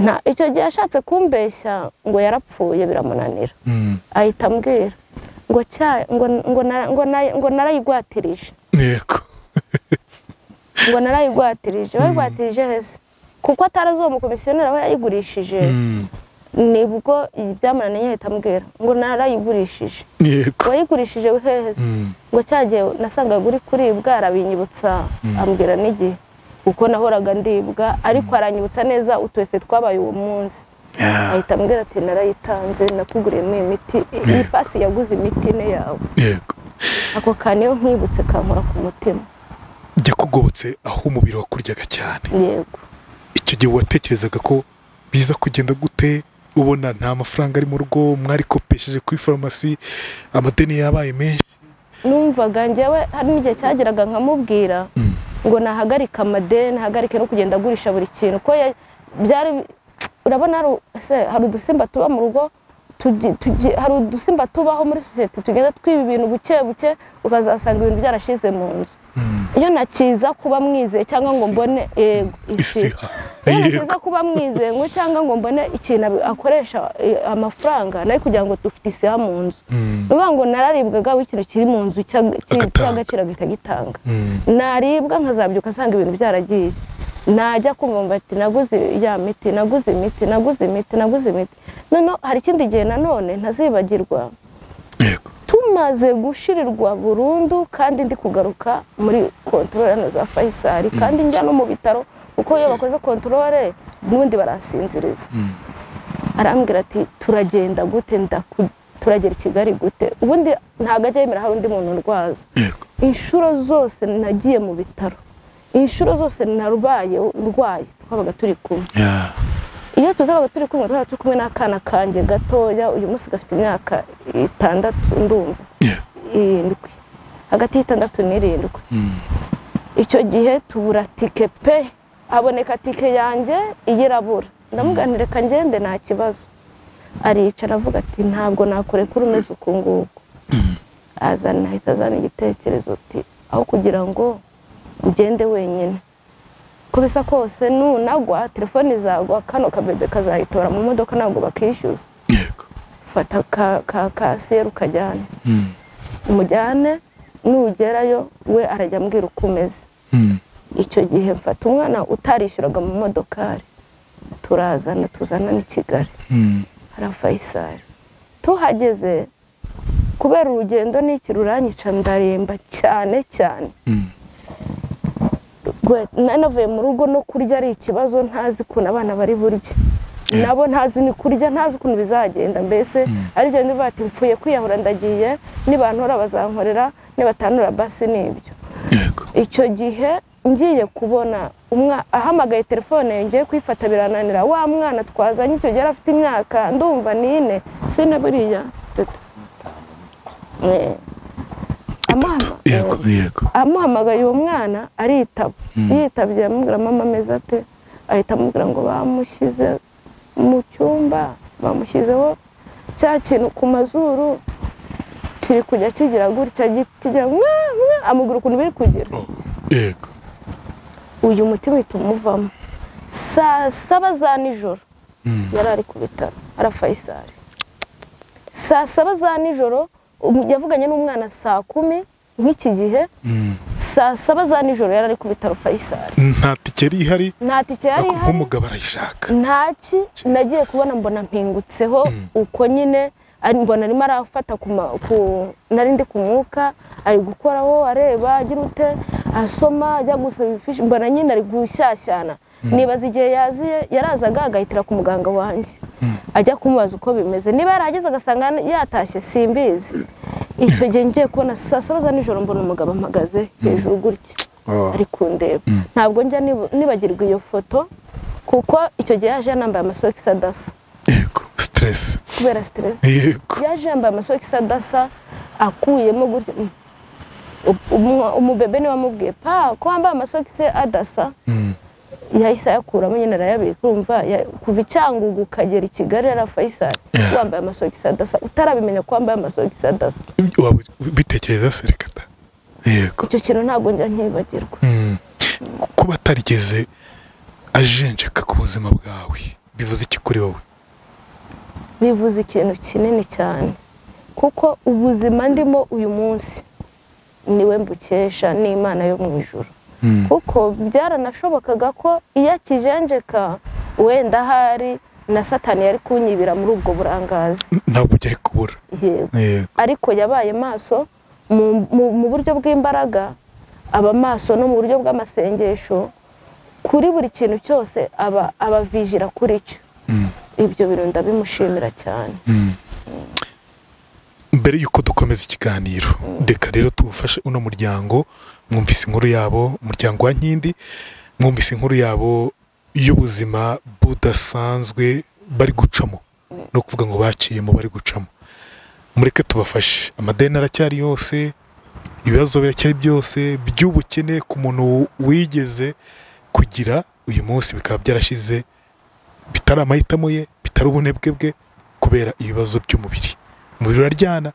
nta icyo gihe ashatse kumbeshya ngo yarapfuye biramunanira Mm. ahita ambwira ngo cya- ngo ngo na- ngo na- ngo narayigwatirije yego ngo narayigwatirije wayigwatirije hese kuko atarazi uwo mukomisiyoneri aho yayigurishije Mm. nibwo ibyamunaniye ahita ambwira ngo narayigurishije yego wayigurishije heheze Mm. ngo cyagiye nasangaga uri kuribwa arabinyibutsa ambwira n'igihe kuko nahoraga ndibwa ariko aranyibutsa neza utuefe twabaye uwo munsi Yeah. ahita ambwira ati narayitanze nakuguriyemo iyi miti iyi pasi yaguze imiti ine yawe yego ako kantu iyo nkwibutse kankora ku mutima jya kugobotse aho umubiri wakuryaga cyane yego icyo gihe watekerezaga ko biza kugenda gute ubona nta mafaranga ari mu rugo mwari kopesheje kuri farumasi amadeni yabaye menshi numvaga njyewe hari n'igihe cyageraga nkamubwira ngo nahagarike amadeni hagarike no kugenda agurisha buri kintu ko ya- byari urabona hari u- ese hari udusimba tuba mu rugo tugi- tugi- hari udusimba tubaho muri sosiyete tugenda twiba ibintu buke buke ukazasanga ibintu byarashize mu nzu iyo nakiza kuba mwizeye cyangwa ngo mbone yego isi isiha iyo yego nakiza kuba mwizeye ngo cyangwa ngo mbone ikintu abi- akoresha eh, amafaranga nayo kugira ngo dufite isiha mu nzu Mm. bivuga ngo nararibwaga w'ikintu kiri mu nzu cy'ag- cy- Agatanga. cy'agaciro agahita agitanga Mm. naribwa nkazabyuka asanga ibintu byaragiye najya kumva ngo ati naguze ya miti naguze imiti naguze imiti naguze imiti noneho hari ikindi gihe nanone ntazibagirwa yego tumaze gushirirwa burundu kandi ndi kugaruka muri kontorore hano za fayisari kandi njya no mu bitaro kuko iyo bakoze kontorore n'ubundi baransinziriza arambwira ati turagenda gute ndaku- turagera i kigali gute ubundi ntabwo ajya yemera hari undi muntu urwaza yego inshuro zose nagiye mu bitaro inshuro zose narwaye ndwaye twabaga turi kumwe Yeah. iyo tuzabaga turi kumwe twabaga turi kumwe n'akana kanjye gatoya uyu munsi gafite imyaka itandatu ndumva Yeah. irindwi hagati y'itandatu n'irindwi Mm. icyo gihe tubura tike pe haboneka tike yanjye iyo irabura ndamuganira reka ngende nta kibazo aricara avuga ati ntabwo nakureka uri umeze uku nguku azana ahita azana igitekerezo uti aho kugira ngo ugende wenyine uko bisa kose nunagwa telefone izagwa kano kabebe kazayitora mu modoka ntabwo bakishyuza yego fata ka ka kasiyeri ukajyane Mm. umujyane nugerayo we arajya ambwira uko umeze Mm. icyo gihe mfata umwana utarishyuraga mu modokari turazana tuzana n'i kigali hari fayisari tuhageze kubera urugendo n'iki ruranyica ndaremba cyane cyane nanavuye mu rugo no kurya ari ikibazo ntazi ukuntu abana bari burye nabo ntazi ni kurya ntazi ukuntu bizagenda mbese aribyo niba bati mfuye kwiyahura ndagiye nibantora bazankorera nibatanura basi ni ibyo icyo gihe ngiye kubona ahamagaye telefone ngiye kuyifata birananira wa mwana twazanye icyo gihe afite imyaka ndumva n'ine sine buriya amuhamagaye uwo mwana aritaba yitabye amubwira mama ameze ate ahita amubwira ngo bamushyize mu cyumba bamushyizeho cya kintu ku mazuru kiri kujya kigira gutya kigira amuguru ukuntu biri kugira yego uyu muti uhita umuvamo saa saba za nijoro yari ari ku bitaro arafayisari saa saba za nijoro yavuganye n'umwana saa kumi nk'iki gihe saa saba za nijoro yari ari ku bitaro fayisari nta tike yari ihari nta tike yari ariko ihari nk'umugabo arayishaka ntaki nagiye kubona mbona mpingutseho uko nyine ari- mbona arimo arafata ku ma- ku- nari ndi ku mwuka ari gukoraho areba agira ute asoma ajya gusaba ibifishi mbona nyine ari gushyashyana nibaza igihe yaziye yarazaga agahitira ku muganga wanjye ajya kumubaza uko bimeze niba yarahageze agasanga yatashye simbizi icyo gihe ngiye kubona saa saba za nijoro mbona umugabo amagaze hejuru gutya ari kundeba ntabwo njya nib- nibagirwa iyo foto kuko icyo gihe yaje yanambaye amasogisi adasa yego siteresi kubera siteresi yego yaje yambaye amasogisi adasa akuyemo gutya Mm. Umu- umubebe niwe wamubwiye pa ko wambaye amasogisi adasa yahise ayakuramo nyine arayabika urumva ya- kuva i cyangugu ukagera i kigali yari fayisari Yeah. wambaye amasogisi adasa utarabimenya ko wambaye amasogisi adasa waba bitekereza serekata yego icyo kintu ntabwo njya nkibagirwa Mm. kuba atarigeze ajenjeka ku buzima bwawe bivuze iki kuri wowe bivuze ikintu kinini cyane kuko ubuzima ndimo uyu munsi niwe mbukesha n'imana yo mu ijoro kuko byaranashobokaga ko iyo akijenjeka wenda ahari na satani yari kunyibira muri ubwo burangazi ntabwo byari kubura yego yego ariko yabaye maso mu- mu mu buryo bw'imbaraga aba maso no mu buryo bw'amasengesho kuri buri kintu cyose aba abavijira kuri cyo ibyo bintu ndabimushimira cyane mbere y'uko dukomeza ikiganiro reka rero tuwufashe uno muryango mwumvise inkuru yabo umuryango wa nkindi mwumvise inkuru yabo y'ubuzima budasanzwe bari gucamo no kuvuga ngo baciyemo bari gucamo mureke tubafashe amadeni aracyari yose ibibazo biracyari byose by'ubukene ku muntu wigeze kugira uyu munsi bikaba byarashize bitari amahitamo ye bitari ubunebwe bwe kubera ibibazo by'umubiri umubiri uraryana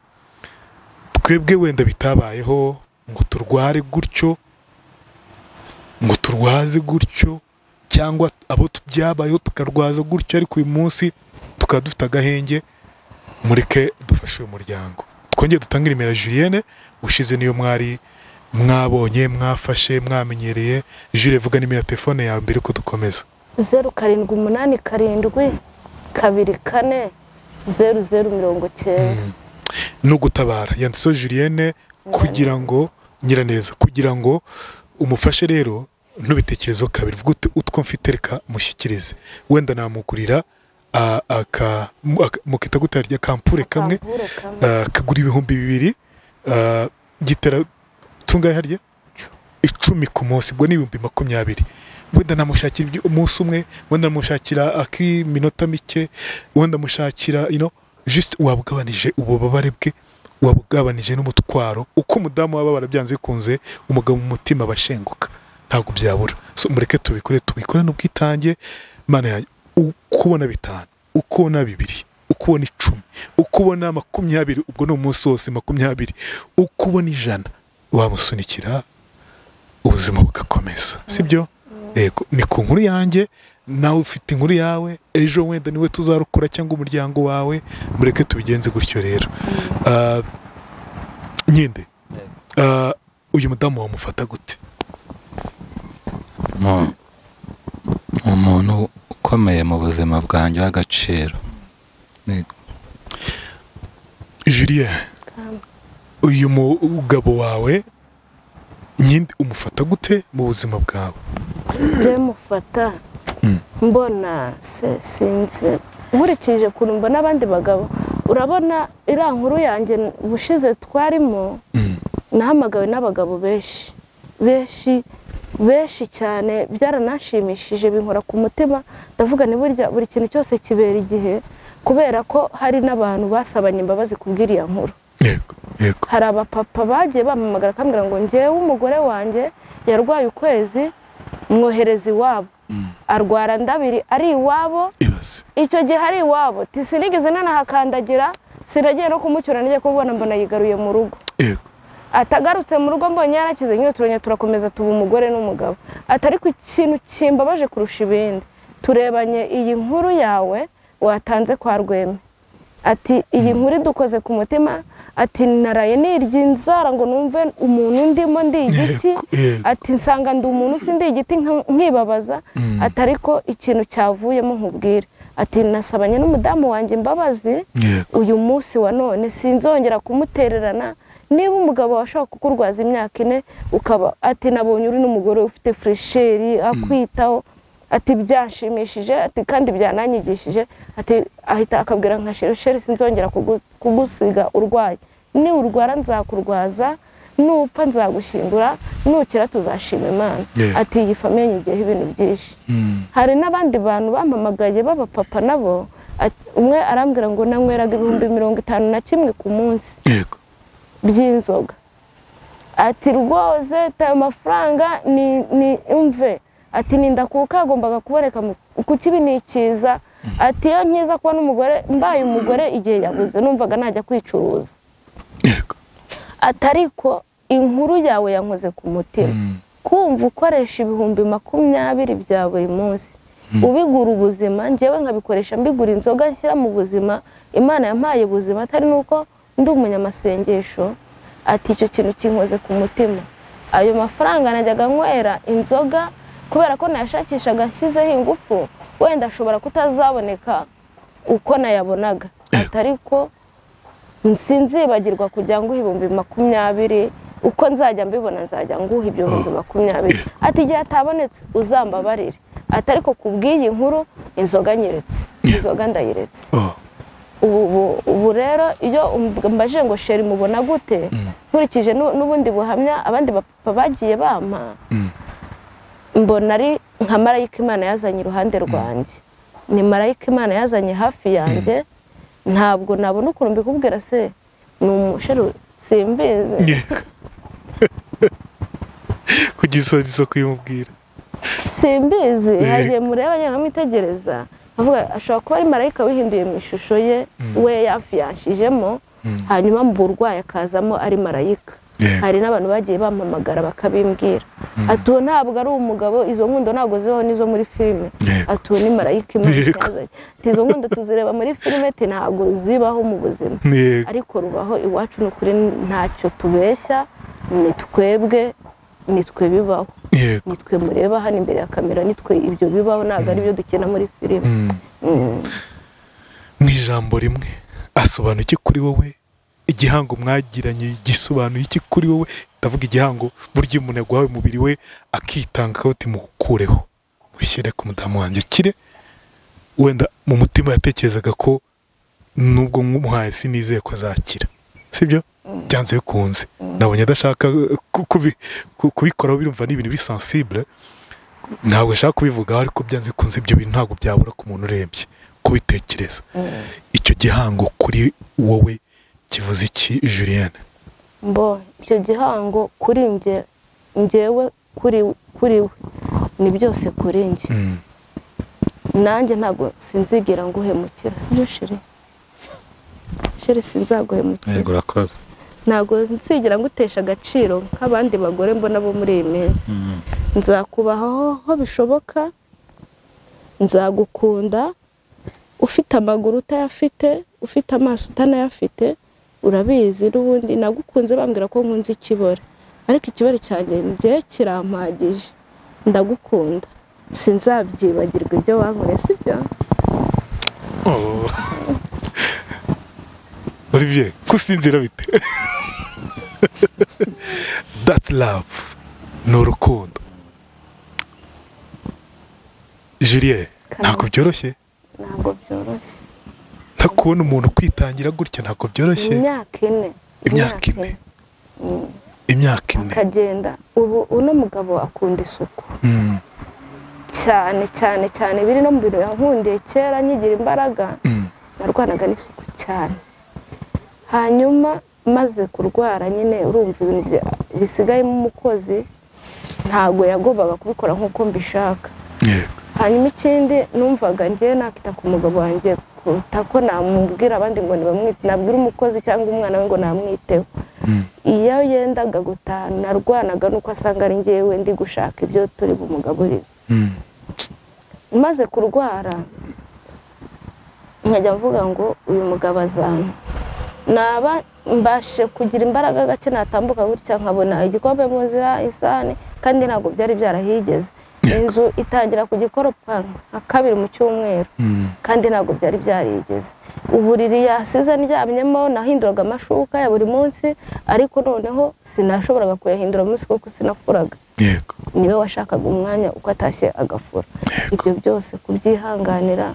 twebwe wenda bitabayeho ngo turware gutyo ngo turwaze gutyo cyangwa abo tu- byabayeho tukarwaza gutyo ariko uyu munsi tukaba dufite agahenge mureke dufashe uyu muryango twongere dutange nimero ya Julienne ushize niyo mwari mwabonye mwafashe mwamenyereye Julienne vuga nimero ya telefone yawe mbere ko dukomeza zeru karindwi umunani karindwi kabiri kane zeru zeru mirongo cyenda no gutabara yanditseho julienne kugira ngo nyiraneza kugira ngo umufashe rero ntubitekerezeho kabiri vuga uti utwo mfite reka mushyikirize wenda namugurira ah, aka- mu- aka- mukita gutara rya kampure kamwe Akambure kamwe. ah, kagura ibihumbi bibiri ah, gitera tungahe harya icumi ku munsi ubwo ni ibihumbi makumyabiri wenda namushakira ibyo- umunsi umwe wenda namushakira ak'iminota mike wenda mushakira you know, just wabugabanije ububabare bwe wabugabanije n'umutwaro uko umudamu waba barabyanze bikunze umugabo mu mutima aba ashenguka ntabwo byabura so mureke tubikore tubikore n'ubwitange mana yanjye ukubona bitanu ukubona bibiri ukubona icumi ukubona makumyabiri ubwo ni umunsi wose makumyabiri ukubona ijana wamusunikira ubuzima bugakomeza sibyo yego ni ku nkuru yanjye nawe ufite inkuru yawe ejo wenda niwe tuzarokora cyangwa umuryango wawe mureke tubigenze gutyo rero Ah, nyinde ah, uyu mudamu wamufata gute mu- umuntu ukomeye mu buzima bwanjye w'agaciro Yego. julien uyu mugabo wawe nyine umufata gute mu buzima bwawe njye mufata mbona se sinzi nkurikije ukuntu mbona abandi bagabo urabona iriya nkuru yanjye ubushize twarimo nahamagawe n'abagabo benshi benshi benshi cyane byaranashimishije binkora ku mutima ndavuga ni burya buri kintu cyose kibera igihe kubera ko hari n'abantu basabanye imbabazi kubw'iriya nkuru yego yego hari abapapa bagiye bampamagara akambwira ngo njyewe umugore wanjye yarwaye ukwezi mwohereza iwabo arwara ndabiri ari iwabo ibaze icyo gihe ari iwabo tisinigeze nanahakandagira sinagiye no kumucyura n'igiye kumubona mbona yigaruye mu rugo yego atagarutse mu rugo mbonye yarakize nyine turongera turakomeza tuba umugore n'umugabo atari ku kintu kimbabaje kurusha ibindi turebanye iyi nkuru yawe watanze kwa rweme ati iyi nkuru idukoze ku mutima ati naraye nirya inzara ngo numve umuntu ndimo ndi igiti Yego, yego. ati nsanga ndi umuntu si ndi igiti nka- nkibabaza ati ariko ikintu cyavuyemo nkubwire ati nasabanye n'umudamu wanjye imbabazi yego uyu munsi wa none sinzongera kumutererana niba umugabo washaka kukurwaza imyaka ine ukaba ati nabonye uri n'umugore ufite furesheri akwitaho ati byashimishije ati kandi byananyigishije ati ahita akabwira nka sheri sinzongera kugu- kugusiga urwaye ni urwara nzakurwaza nupfa nzagushyingura nukira tuzashima imana Yeah. ati iyi famiye nyigeho ibintu byinshi Mm. hari n'abandi bantu bampamagaye b'abapapa nabo ati- umwe arambwira ngo nanyweraga ibihumbi mirongo itanu na kimwe ku munsi yego by'inzoga ati rwose tayo mafaranga ni ni imve ati ninda kuko agombaga kuboneka mu- ku kibi ni icyiza ati iyo nkiza kuba n'umugore mbaye umugore igihe yabuze numvaga najya kwicuruza yego ati ariko inkuru yawe yankoze ku mutima kumva ukoresha ibihumbi makumyabiri bya buri munsi ubigura ubuzima njyewe nkabikoresha mbigura inzoga nshyira mu buzima imana yampaye ubuzima atari nuko ndi umunyamasengesho ati icyo kintu kinkoze ku mutima ayo mafaranga najyaga nywera inzoga kubera ko nayashakishaga nshyizeho ingufu wenda ashobora kutazaboneka uko nayabonaga ati ariko sinzibagirwa kujya nguha ibihumbi makumyabiri uko nzajya mbibona nzajya nguha ibyo bihumbi makumyabiri ati igihe atabonetse uzambabarire ati ariko ku bw'iyi nkuru inzoga nyeretse inzoga ndayiretse oh ubu ubu- ubu rero iyo umb- mbajije ngo sheri mubona gute nkurikije nu- n'ubundi buhamya abandi bapapa bagiye bampa mbona ari nka marayika imana yazanye iruhande rwanjye ni marayika imana yazanye hafi yanjye ntabwo nabona ukuntu mbikubwira se ni umusheru simbizi yego kugira isorizo kuyimubwira simbizi Yego. hagiye mureba njye nkamwitegereza avuga ashobora kuba ari marayika wihinduye mu ishusho ye we yafiyashijemo hanyuma mu burwayi akazamo ari marayika Yego. hari n'abantu bagiye bampamagara bakabimbwira ati uwo ntabwo ari umugabo izo nkundo ntabwo zibaho n'izo muri filime Yego. ati uwo ni marayika imana Yego. yazanye ati izo nkundo tuzireba muri filime ati ntabwo zibaho mu buzima yego ariko rubaho iwacu ni ukuri ntacyo tubeshya ni twebwe ni twe bibaho yego nitwe mureba hano imbere ya kamera nitwe ibyo bibaho ntabwo ari byo dukina muri filime Mm. mu ijambo rimwe asobanura iki kuri wowe igihango mwagiranye gisobanuye iki kuri wowe ndavuga igihango burya iyo umuntu yaguhaye umubiri we akitanga akawuti mukureho mushyire ku mudamu wanjye ukire wenda mu mutima yatekerezaga ko nubwo mwumuhaye sinizeye ko azakira sibyo byanze bikunze nabonye adashaka ku- kubi- ku- kubikoraho birumva ni ibintu bisansibure ntabwo nshaka kubivugaho ariko byanze bikunze ibyo bintu ntabwo byabura ku muntu urebye kubitekereza icyo gihango kuri wowe kivuze iki Julienne mbo icyo gihango kuri njye njyewe kuri kuri we ni byose kuri njye nanjye ntabwo sinzigira nguhemukira sibyo shiri shiri sinzaguhemukira Yego urakoze ntabwo nsigira ngutesha agaciro nk'abandi bagore mbona bo muri iyi minsi nzakubahaho aho bishoboka nzagukunda ufite amaguru utayafite ufite amaso utanayafite urabizi n'ubundi nagukunze bambwira ko nkunze ikibore ariko ikibore cyanjye njye kirampagije ndagukunda sinzabyibagirwa ibyo wankoreye sibyo Oh. olivier kusinzira bite that's love ni urukundo julie ntabwo byoroshye ntabwo byoroshye nta kubona umuntu kwitangira gutya ntabwo byoroshye imyaka ine imyaka ine Mm. imyaka ine akagenda ubu uno mugabo akunda isuku Mm, cyane cyane cyane biri no mu bintu yankundiye kera nkigira imbaraga mm, narwanaga n'isuku cyane hanyuma maze kurwara nyine urumva ibintu bya- bisigayemo umukozi ntabwo yagobaga kubikora nk'uko mbishaka yego hanyuma ikindi numvaga njye nakita ku mugabo wanjye kuruta ko namubwira abandi ngo ntibamwite nabwira umukozi cyangwa umwana we ngo namwiteho Mm. iyo yendaga gutaha narwanaga nuko asanga ari njyewe ndi gushaka ibyo turi bumugabo Mm, maze kurwara nkajya mvuga ngo uyu mugabo azampa naba mbashe kugira imbaraga gake natambuka gutya nkabona igikombe mu nzira isahani kandi ntabwo byari byarahigeze inzu itangira kugikoropa nka kabiri mu cyumweru mm, kandi ntabwo byari byarigeze uburiri yasize ndyamyemo nahinduraga amashuka ya buri munsi ariko noneho sinashoboraga kuyahindura umunsi kuko sinafuraga yego niwe washakaga umwanya uko atashye agafura ibyo byose kubyihanganira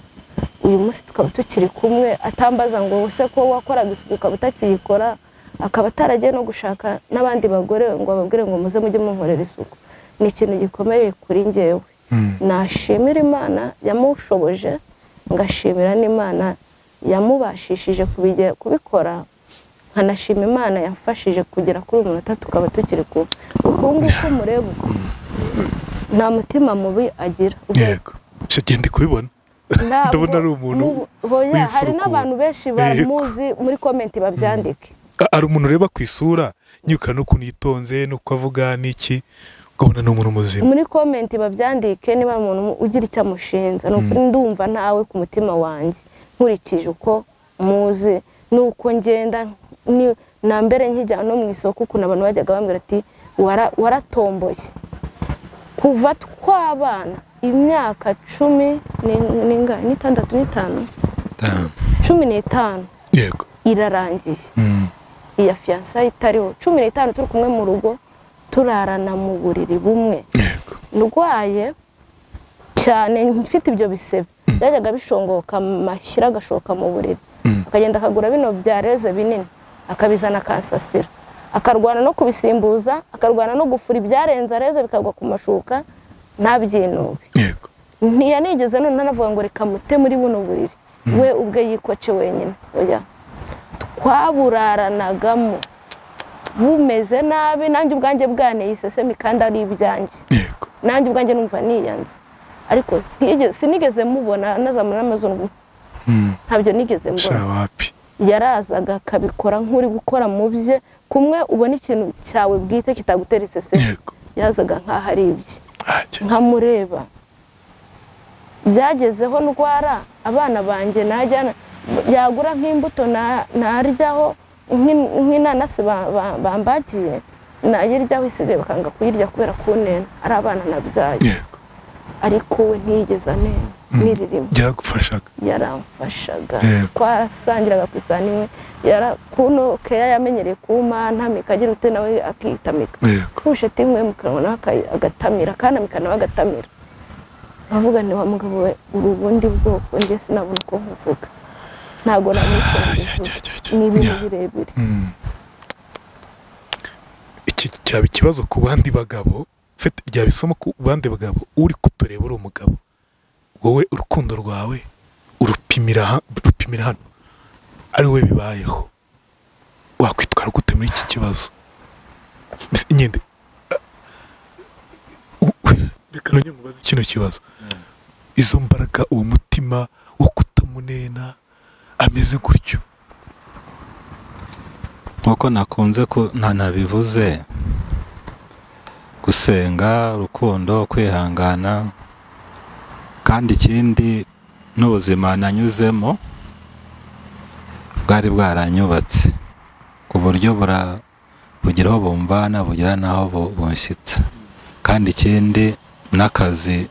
uyu munsi tukaba tukiri kumwe atambaza ngo se ko wakoraga isuku ukaba utakiyikora akaba ataragiye no gushaka n'abandi bagore ngo ababwire ngo muze mujye munkorera isuku ni ikintu gikomeye kuri ngewe Mm, nashimira imana yamushoboje ngashimira n'imana yamubashishije kubige- kubikora nkanashima imana yafashije kugera kuri uyu munota tukaba tukiri kumwe ubu ngubu ko mureba uko nta mutima mubi agira yego Sha, genda kubibona Ntabwo- ndabona ari umuntu mu- hoya, hari w'imfuruku. n'abantu benshi Yego. bamuzi muri komenti babyandike A- hari umuntu ureba ku isura nyuka n'ukuntu yitonze n'uko avuga n'iki ukabona ni umuntu muzima muri komenti babyandike niba hari umuntu ugira icyo amushinja ni ukuri ndumva ntawe ku mutima wanjye nkurikije uko muzi n'uko ngenda ni- na mbere nkijya no mu isoko ukuntu abantu bajyaga bambwira ati "Wara- waratomboye kuva twabana imyaka cumi ni- ninga- n'itandatu n'itanu Damn. cumi n'itanu yego irarangiye Mm, iya fiyansa itariho cumi n'itanu turi kumwe mu rugo turarana mu buriri bumwe yego ndwaye cyane mfite ibyo bisebe byajyaga bishongoka amashyira agashoka mu buriri Mm. akagenda akagura bino byareze binini akabizana akansasira akarwana no kubisimbuza akarwana no gufura ibyarenze areze bikagwa ku mashuka ntabyinube yego ntiyanigeze none anavuga ngo reka mute muri buno buriri we ubwe yikoce wenyine oya twaburanagamo bumeze nabi nanjye ubwanjye bwaneye isesemi kandi ari ibyanjye yego nanjye ubwanjye numva niyanze ariko ntiyigeze- sinigeze mubona anazamura n'amazuru Mm, ntabyo nigeze sha mbona wapi yarazaga akabikora nk'uri gukora mu bye kumwe ubona ikintu cyawe bwite kitagutera isesemi yego yazaga nk'aho ari ibye ajya nkamureba byagezeho ndwara abana banjye najyana yagura nk'imbuto na- naryaho nk'in- nk'inanasi ba- ba- bambagiye nayiryaho isigaye bakanga kuyirya kubera kunena ari abana nabyaye yego ariko we ntiyigeze amenya n'iririmo byagufashaga yaramfashaga Yego. twarasangiraga ku isani imwe Yara- kuno keya yamenyereye kuma ntamika agira ute nawe akitamika yego kurusha ati nkwe mu kanwa nawe aka- agatamira akanamika nawe agatamira nkavuga nti wa mugabo we uri ubundi bwoko njye sinabona uko nkuvuga ntabwo ajya namwifungije ajya ajya ajya ni ibintu Yeah. birebire Mm. iki cyaba ikibazo ku bandi bagabo fete ryaba isomo ku bandi bagabo uri kutureba uri umugabo wowe urukundo rwawe urupimira ha- rupimira hano ari wowe bibayeho wakwitwara gute muri iki kibazo Mbese nyende ah, u- reka nongere nkubaze kino kibazo izo mbaraga uwo mutima wo kutamunena ameze gutyo nk'uko nakunze ku- na- nabivuze gusenga urukundo kwihangana kandi ikindi n'ubuzima nanyuzemo bwari bwaranyubatse ku buryo bura- bugira aho bumvana bugira n'aho bu- bunshyitsa kandi ikindi n'akazi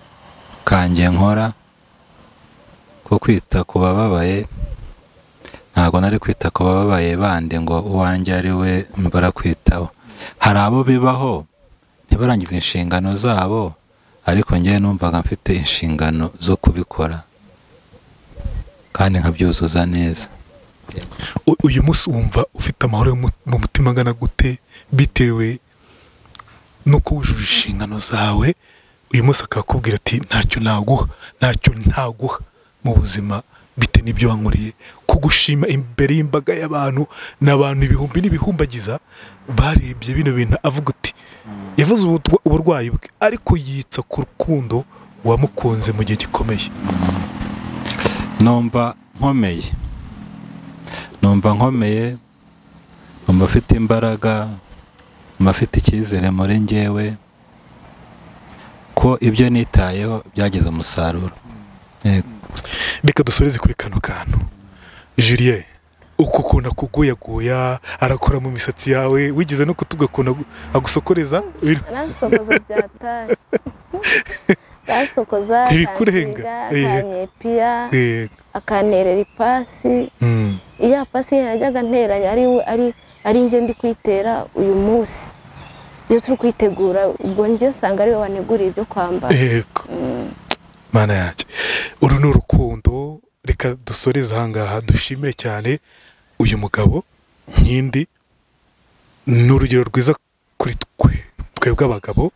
kanjye nkora ko kwita ku bababaye ntabwo nari kwita ku bababaye bandi ngo uwanjye ari we barakwitaho hari abo bibaho ntibarangize inshingano zabo ariko ngewe numvaga mfite inshingano zo kubikora kandi nkabyuzuza neza U- uyu munsi wumva ufite amahoro yo mu- mu mutima angana gute bitewe nuko wujuje inshingano zawe uyu munsi akakubwira ati ntacyo naguha ntacyo ntaguha mu buzima bite n'ibyo wankoreye kugushima imbere y'imbaga y'abantu ni abantu ibihumbi n'ibihumbagiza barebye bino bintu avuga uti yavuze ubutwa- uburwayi bwe ariko yitsa ku rukundo wamukunze mu gihe gikomeye numva nkomeye numva nkomeye numva afite imbaraga numva afite icyizere muri ngewe ko ibyo nitayeho byagize umusaruro Yego. reka dusoreze kuri kano kantu Julien uku ukuntu akuguyaguya arakora mu misatsi yawe wigeze no kutuga ukuntu agu- agusokoreza Ibintu- Nansokoza byataye nansokoza Ntibikurenga. Eh. akanyepia Eh, akanterera ipasi mm, iya pasi yajyaga nteranya ari we- ari ari njye ndi kwitera uyu munsi iyo turi kwitegura ubwo njye nsanga ari we waneguriye ibyo kwambara yego mana yanjye uru ni urukundo reka dusoreze ahangaha dushimire cyane uyu mugabo nkindi ni urugero rwiza kuri twe twebwe abagabo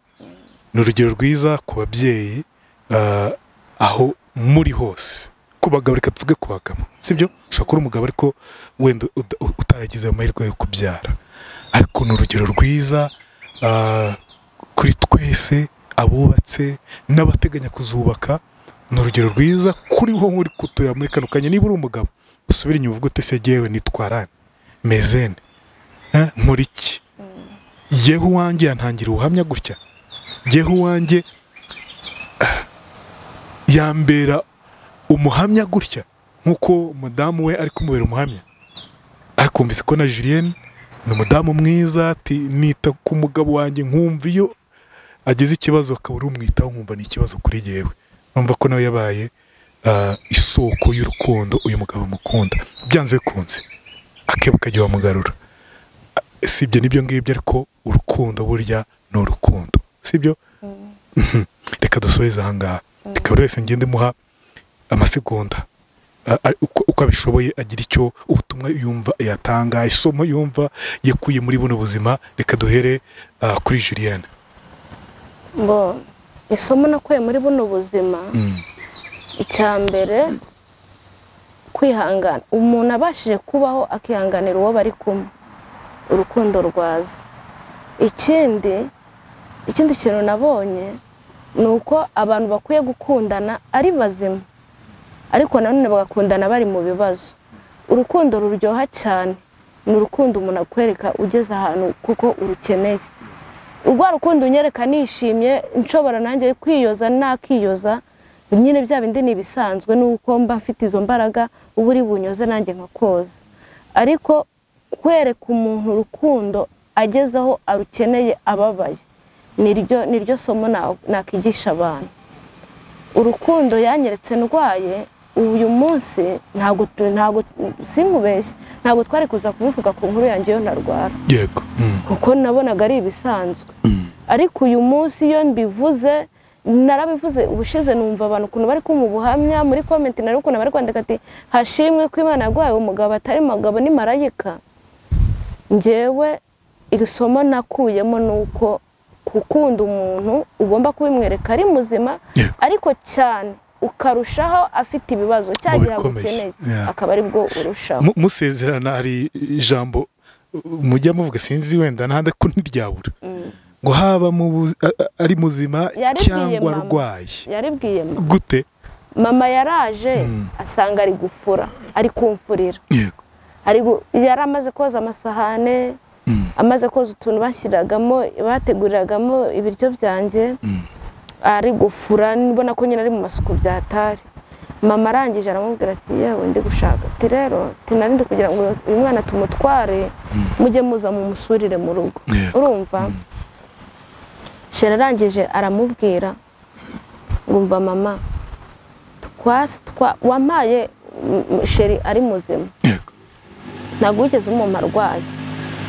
ni urugero rwiza ku babyeyi ah, aho muri hose ku bagabo reka tuvuge ku bagabo sibyo ushobora kuba uri umugabo ariko wenda uda- utaragize amahirwe yo kubyara ariko ni urugero rwiza ah, kuri twese abubatse n'abateganya kuzubaka ni urugero rwiza kuri wowe uri kutuya muri kano kanya niba uri umugabo usubire inyuma uvuge uti se jyewe nitwarane mezene Eh, nkora iki yewe uwanjye yantangira ubuhamya gutya yewe uwanjye ah, yambera umuhamya gutya nk'uko madamu we ari kumubera umuhamya ariko wumvise ko na Julienne ni umudamu mwiza ati nita ku mugabo wanjye nkumva iyo agize ikibazo akabura umwitaho nkumva ni ikibazo kuri yewe numva ko nawe yabaye ah, isoko y'urukundo uyu mugabo amukunda byanze bikunze akebo kajya wamugarura si ibyo nibyo ngibyo ariko urukundo burya ni urukundo si ibyo Mhm. reka dusoreze ahangaha reka buri wese ngende muha amasegonda a- a- uko uko abishoboye agira icyo ubutumwa yumva yatanga isomo yumva yakuye muri buno buzima reka duhere ah, kuri Julienne mbo isomo nakuye muri buno buzima Mm. icya mbere kwihangana umuntu abashije kubaho akihanganira uwo bari kumwe urukundo rwaza ikindi ikindi kintu nabonye ni uko abantu bakwiye gukundana ari bazima ariko nanone bagakundana bari mu bibazo urukundo ruryoha cyane ni urukundo umuntu akwereka ugeze ahantu kuko urukeneye urwa rukundo unyereka nishimye nshobora nanjye kwiyoza nakiyoza nyine bya bindi ni ibisanzwe nuko mba mfite izo mbaraga uba uri bunyoze nanjye nkakoza ariko kwereka umuntu urukundo agezeho arukeneye ababaye niryo niryo somo na- nakigisha abantu urukundo yanyeretse ndwaye uyu munsi ntabwo tu- ntabwo sinkubeshye ntabwo twari kuza kubivuga ku nkuru yanjye iyo ntarwara yego Mm. kuko nabonaga ari ibisanzwe ariko uyu munsi iyo mbivuze narabivuze ubushize numva abantu ukuntu bari kumpa ubuhamya muri komenti nari ukuntu bari kwandika ati hashimwe ko imana yaguhaye umugabo atari umugabo ni marayika njyewe iri somo nakuyemo ni uko gukunda umuntu ugomba kubimwereka ari muzima Yego. ariko cyane ukarushaho afite ibibazo cya gihe bikomeye. agukeneye Yeah. akaba aribwo urushaho Mu- musezerana hari ijambo uh, mujya muvuga sinzi wenda nahandi ko ntiryabura ngo haba mu bu- a- a- ari muzima Yaribwiye cyangwa mama. arwaye yaribwiye mama gute mama yaraje asanga ari gufura ari kumfurira yego ari gu- yari amaze koza amasahane amaze koza utuntu bashyiragamo bateguriragamo ibiryo byanjye ari gufura mbona ko nyine ari mu masuku byatari mama arangije aramubwira ati yewe ndi gushaka ati rero ati nari ndi kugira ngo uyu mwana tumutware mujye muza mu musurire mu rugo Yego. urumva shera arangije aramubwira ngumva mama twasi twa wampaye mm, sheri ari muzima yego ntabwo wigeze umumpa arwaye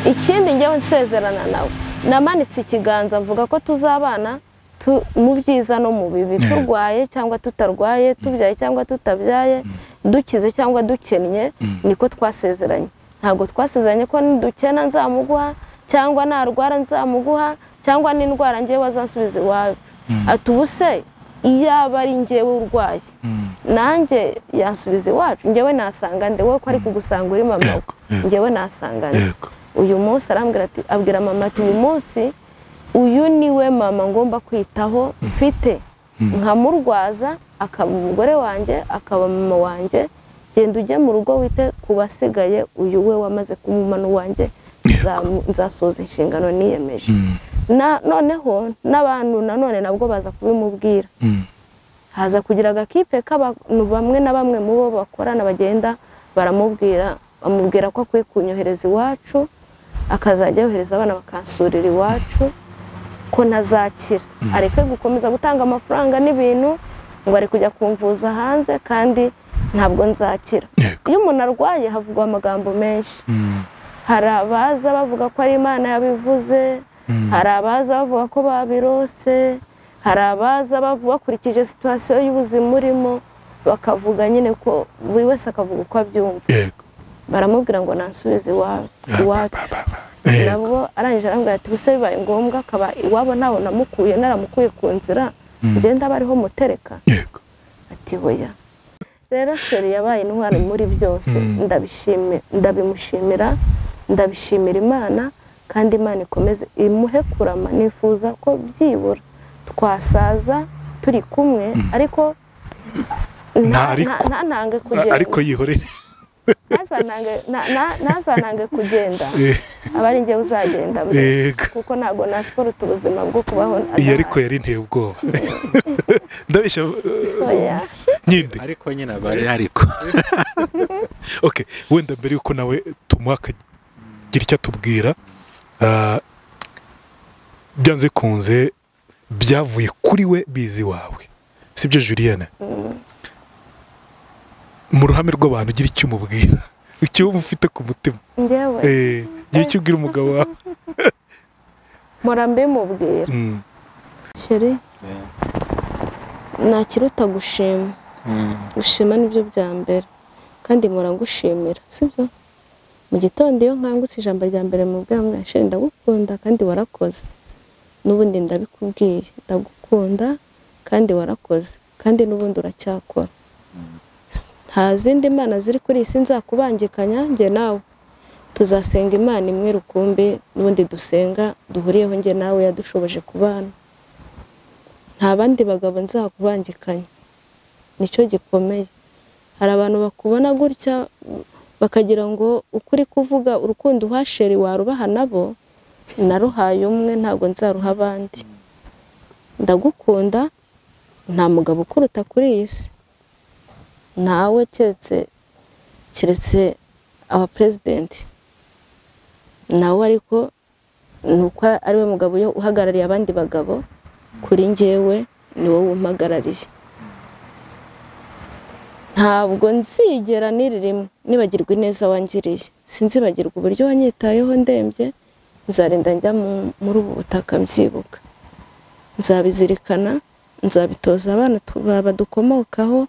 ikindi njyewe nsezerana nawe namanitse ikiganza mvuga ko tuzabana tu- mu byiza no mu bibi Yeah. turwaye cyangwa tutarwaye tubyaye cyangwa tutabyaye dukize cyangwa dukennye niko twasezeranye ntabwo twasezeranye ko nidukena nzamuguha cyangwa narwara nzamuguha cyangwa n'indwara ngewe wazansubiza iwawe ati ubu se iyaba ari ngewe urwaye nanjye yansubiza iwacu ngewe nasanga nde wowe ko ari kugusanga uri mama Yego, yego. we ngewe nasanga nde yego uyu munsi arambwira ati abwira mama ati uyu munsi uyu ni we mama ngomba kwitaho mfite nkamurwaza akaba umugore wanjye akaba mama wanjye genda ujye mu rugo wite ku basigaye uyu we wamaze kumuma n'uwanjye nza- nzasoza inshingano niyemeje Na- noneho n'abantu nanone nabwo baza kubimubwira Mm. haza kugira agakipe k'abantu bamwe na bamwe mu bo bakorana bagenda baramubwira bamubwira ko akwiye kunyohereza iwacu akazajya yohereza abana bakansurira iwacu ko ntazakira areke gukomeza gutanga amafaranga n'ibintu ngo ari kujya kumvuza hanze kandi ntabwo nzakira Yego. iyo umuntu arwaye havugwa amagambo menshi Mm. hari abaza bavuga ko ari imana yabivuze hari abaza bavuga ko babirose hari abaza bavu- bakurikije situwasiyo y'ubuzima urimo bakavuga nyine ko buri wese akavuga uko abyumva yego baramubwira ngo nansubize iwawe iwacu Ba, ba, ba. yego nabo arangije arambwira ati ubuse bibaye ngombwa akaba iwabo ntawe namukuye naramukuye ku nzira ngenda aba ariho mutereka yego ati hoya rero sheri yabaye intwari muri byose ndabishimi- ndabimushimira ndabishimira imana kandi imana ikomeze imuhe kurama nifuza ko byibura twasaza turi kumwe ariko Nta nta- ariko. nta- ntantange kugenda ariko yihorere Ntazantange- na- na- ntazantange kugenda Eh, aba ari njyewe uzagenda mbere. yego kuko ntabwo nasiporuta ubuzima bwo kubaho iyi ariko yari inteye ubwoba ndabeshya eh, Oya. nyinde ariko nyine aba ari ariko okay wenda mbere yuko nawe tumuha akagira icyo atubwira ah, byanze bikunze byavuye kuri we bizi wawe sibyo julienne mu ruhame rw'abantu ugira icyo umubwira icyo wumva ufite ku mutima njyewe Eh, gira icyo ubwira umugabo wawe mpora mbimubwira Mm, sheri nta kiruta gushima gushima nibyo bya mbere kandi mpora ngushimira sibyo mu gitondo iyo nkangutse ijambo rya mbere mu bwambwa sheri ndagukunda kandi warakoze n'ubundi ndabikubwiye ndagukunda kandi warakoze kandi n'ubundi uracyakora nta zindi mana ziri kuri iyi si nzakubangikanya njye nawe tuzasenga imana imwe rukumbi n'ubundi dusenga duhuriyeho njye nawe yadushoboje kubana nta bandi bagabo nzakubangikanya nicyo gikomeye hari abantu bakubona gutya bakagira ngo ukuri kuvuga urukundo uhasheri warubaha nabo naruhaye umwe ntabwo nzaruha abandi ndagukunda nta mugabo ukuruta kuri iyi si ntawe keretse keretse aba perezidenti nawe ariko ni uko ariwe mugabo uyo uhagarariye abandi bagabo kuri njyewe ni wowe umpagarariye ntabwo nzigera niririmwe nibagirwa ineza wangiriye sinzibagirwa uburyo wanyitayeho ndembye nzarinda njya mu- muri ubu butaka mbyibuka nzabizirikana nzabitoza abana tu- ba- badukomokaho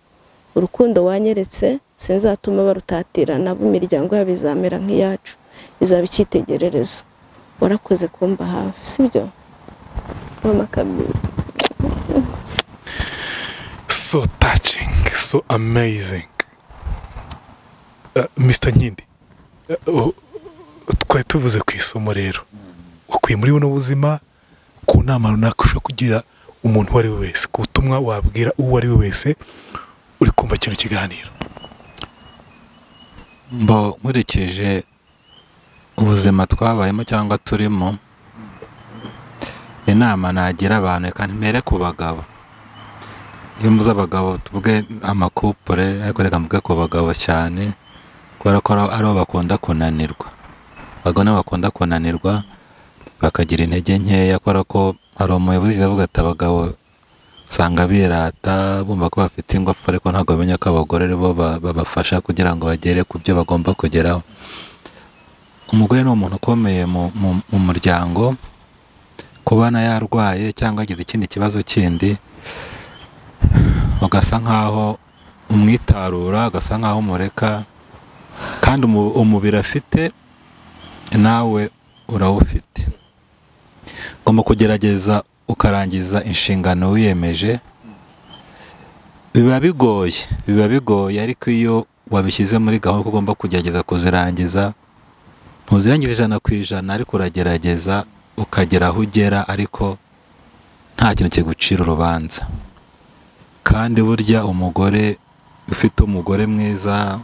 urukundo wanyeretse sinzatuma barutatira nabo imiryango yabo izamera nk'iyacu izaba icyitegererezo warakoze kumba hafi sibyo mama kamira so touching so amazing Ah, mr nkindi ah, oh, twari tuvuze ku isomo rero ukwiye muri buno buzima ku nama runaka ushobora kugira umuntu uwo ari we wese ku butumwa wabwira uwo ari we wese uri kumva kino kiganiro mbo nkurikije ubuzima twabayemo cyangwa turimo inama nagira abantu reka ntimere ku bagabo iyo muzi abagabo tuvuge amakupure ariko reka mvuge ku bagabo cyane kubera ko ari aribo bakunda kunanirwa abagabo nibo bakunda kunanirwa bakagira intege nkeya kubera ko hari umuyobozi uvuga ati abagabo usanga birata bumva ko bafite ingufu ariko ntabwo bamenya ko abagore ari bo ba- babafasha kugira ngo bagere ku byo bagomba kugeraho umugore ni umuntu ukomeye mu- mu- mu muryango kubana yarwaye cyangwa agize ikindi kibazo kindi ugasa nkaho umwitarura ugasa nkaho umureka kandi umu- umubiri afite nawe urawufite ugomba kugerageza ukarangiza inshingano wiyemeje biba bigoye biba bigoye ariko iyo wabishyize muri gahunda ko ugomba kugerageza kuzirangiza ntuzirangiza ijana ku ijana ariko uragerageza ukagera aho ugera ariko nta kintu kigucira urubanza kandi burya umugore ufite umugore mwiza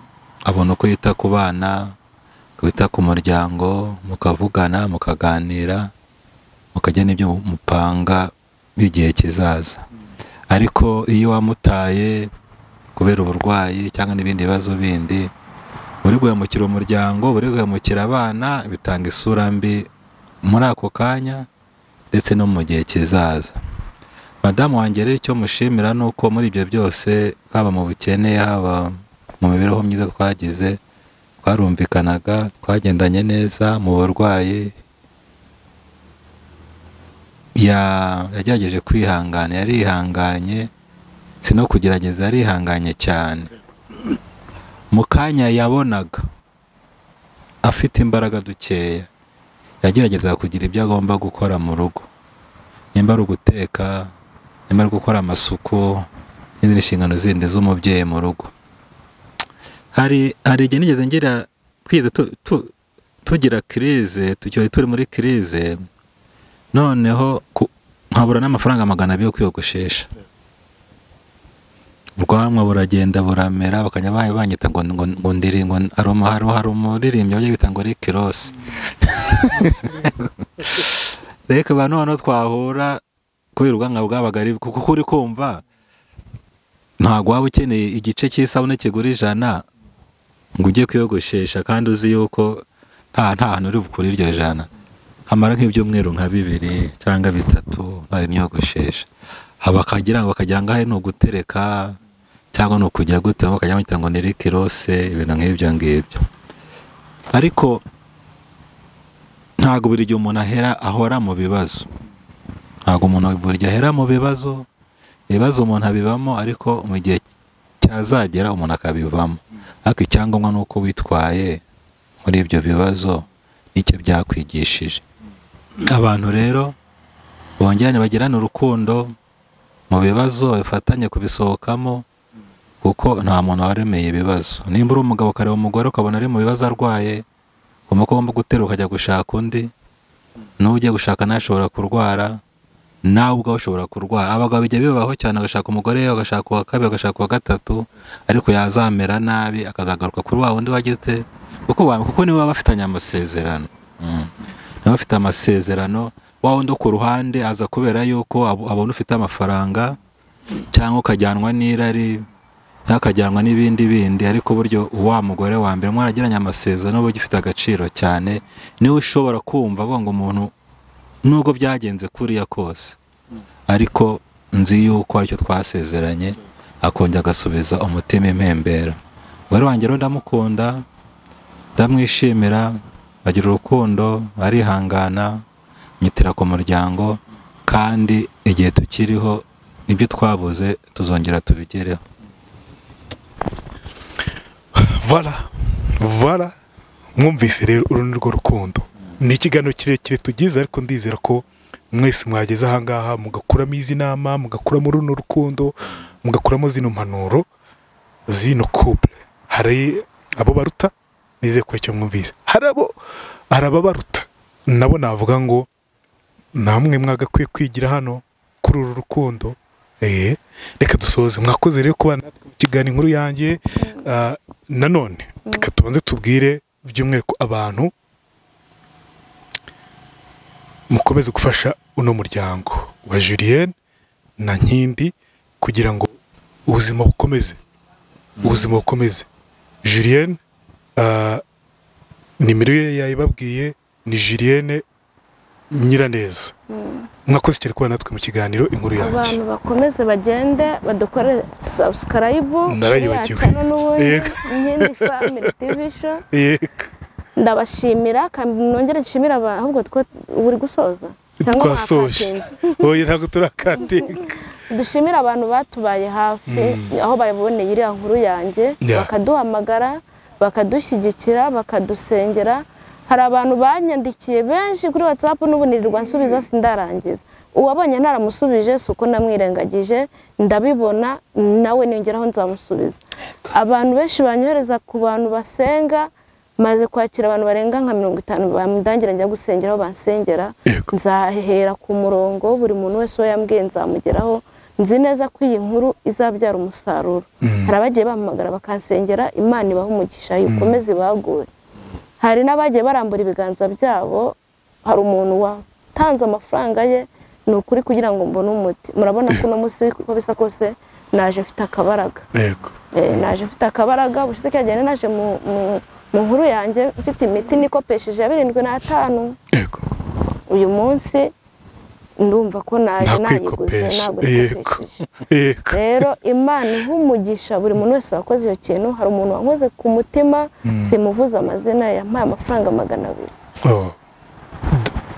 abona uko yita ku bana wita ku muryango mukavugana mukaganira mukajya n'ibyo mupanga by'igihe kizaza ariko iyo wamutaye kubera uburwayi cyangwa n'ibindi bibazo bindi uri guhemukira umuryango uri guhemukira abana bitanga isura mbi muri ako kanya ndetse no mu gihe kizaza madamu wanjye rero icyo mushimira ni uko muri ibyo byose haba mu bukene haba mu mibereho myiza twagize twarumvikanaga twagendanye neza mu burwayi ya- yagerageje kwihangana yarihanganye si no kugerageza yarihanganye cyane mu kanya yabonaga afite imbaraga dukeya yagerageza kugira ibyo agomba gukora mu rugo nimba ari uguteka nimba ari gukora amasuku n'izindi nshingano zindi z'umubyeyi mu rugo hari hari igihe nigeze ngira twize tu- tu- tugira kirize tugiye turi muri kirize noneho ku- nkabura n'amafaranga magana abiri yo kwiyogoshesha ubwanwa buragenda buramera bakajya ba- banyita ngo ngo ngo ndiri ngo hari umu- hari- hari umuririmbyi bajya bita ngo Rick Ross reka ba noneho twahura kubera ubwanwa bwabaga ari kuko uko uri kumva ntabwo waba ukeneye igice cy'isabune kigura ijana ngo ujye kwiyogoshesha kandi uzi yuko nta nta hantu uri bukure iryo jana hamara nk'ibyumweru nka bibiri cyangwa bitatu bari imyogoshesha bakagira ngo bakagira ngo aha ni ugutereka cyangwa ni ukugira gute bakajya bamwita ngo ni Rick Ross ibintu nk'ibyo ngibyo ariko ntabwo buri gihe umuntu ahera ahora mu bibazo ntabwo umuntu buri gihe ahera mu bibazo ibibazo umuntu abibamo ariko mu gihe cyazagera umuntu akabivamo ariko icyangombwa ni uko witwaye muri ibyo bibazo n'icyo byakwigishije abantu rero bongerane bagirane urukundo mu bibazo bifatanye kubisohokamo kuko nta muntu waremeye ibibazo nimba uri umugabo ukareba umugore ukabona ari mu bibazo arwaye umugabo ugomba guterura ukajya gushaka undi n'uwo ugiye gushaka nawe ashobora kurwara nawe ubwawe ushobora kurwara abagabo bijya bibaho cyane agashaka umugore agashaka uwa kabiri agashaka uwa gatatu ariko yazamera nabi akazagaruka kuri wa wundi wageze kuko wa- kuko niwe baba bafitanye amasezerano Mm. niwe bafite amasezerano wa wundi wo ku ruhande aza kubera yuko ab- abona ufite amafaranga cyangwa ukajyanwa n'irari cyangwa akajyanwa n'ibindi bindi ariko buryo wa mugore wa mbere mwaragiranye amasezerano uba ugifite agaciro cyane niwe ushobora kumva avuga ngo umuntu nubwo byagenze kuriya kose ariko nzi yuko aricyo twasezeranye akongera agasubiza umutima impembera umugore wanjye rero ndamukunda ndamwishimira agira urukundo arihangana nyitira ku muryango kandi igihe tukiriho ibyo twabuze tuzongera tubigereho vara vara mwumvise rero uru ni rwo rukundo ni ikiganiro kirekire tugize ariko ndizera ko mwese mwageze ahangaha mugakuramo izi nama mugakuramo runo rukundo mugakuramo zino mpanuro zino kubure hari abo baruta nizeye ko icyo mwumvise hari abo hari ababaruta nabo navuga ngo namwe mwagakwiye kwigira hano kuri uru rukundo Eh, reka dusoze mwakoze rero kuba natwe mu kiganiro inkuru yanjye Ah, nanone reka tubanze tubwire by'umwihariko abantu mukomeze gufasha uno muryango wa Julienne na Nkindi kugira ngo ubuzima bukomeze ubuzima bukomeze Julienne ah, nimero ye yayibabwiye ni Julienne nyiraneza mwakoze cyane kuba natwe mu kiganiro inkuru yanjye abantu bakomeze bagende badukorere sabusikarayibu Narayibagiwe. n'ubundi Yego. nkindi famili tivi sho yego ndabashimira kandi nongere nshimira aba- ahubwo two- uri gusoza cyangwa twasoje mwakatinze. oya ntabwo turakatinga dushimire abantu batubaye hafi aho baboneye iriya nkuru yanjye Yeah. bakaduhamagara bakadushyigikira bakadusengera hari abantu banyandikiye benshi kuri watsapu n'ubu nirirwa nsubiza sindarangiza uwabonye ntaramusubije si uko namwirengagije ndabibona nawe niyongeraho nzamusubiza abantu benshi banyohereza ku bantu basenga maze kwakira abantu barenga nka mirongo itanu bamudangira njya gusengera aho bansengera Yego. nzahera ku murongo buri muntu wese uwo yambwiye nzamugeraho nzi neza ko iyi nkuru izabyara umusaruro hari abagiye bahamagara bakansengera imana ibaha umugisha ikomeze ibagure hari n'abagiye barambura ibiganza byabo hari umuntu watanze amafaranga ye ni ukuri kugira ngo mbone umuti murabona ko uno munsi uko bisa kose naje mfite akabaraga yego Eh, naje mfite akabaraga ubushize kagenda naje mu- mu- mu nkuru yanjye mfite imiti nikopesheje ya birindwi n'atanu yego uyu munsi ndumva ko naje nta nayiguze kwikopesha ntabwo yego nikopesheje yego rero imana iha umugisha buri muntu wese wakoze iyo kintu hari umuntu wankoze ku mutima simuvuze amazina yampaye amafaranga magana abiri Oh. D-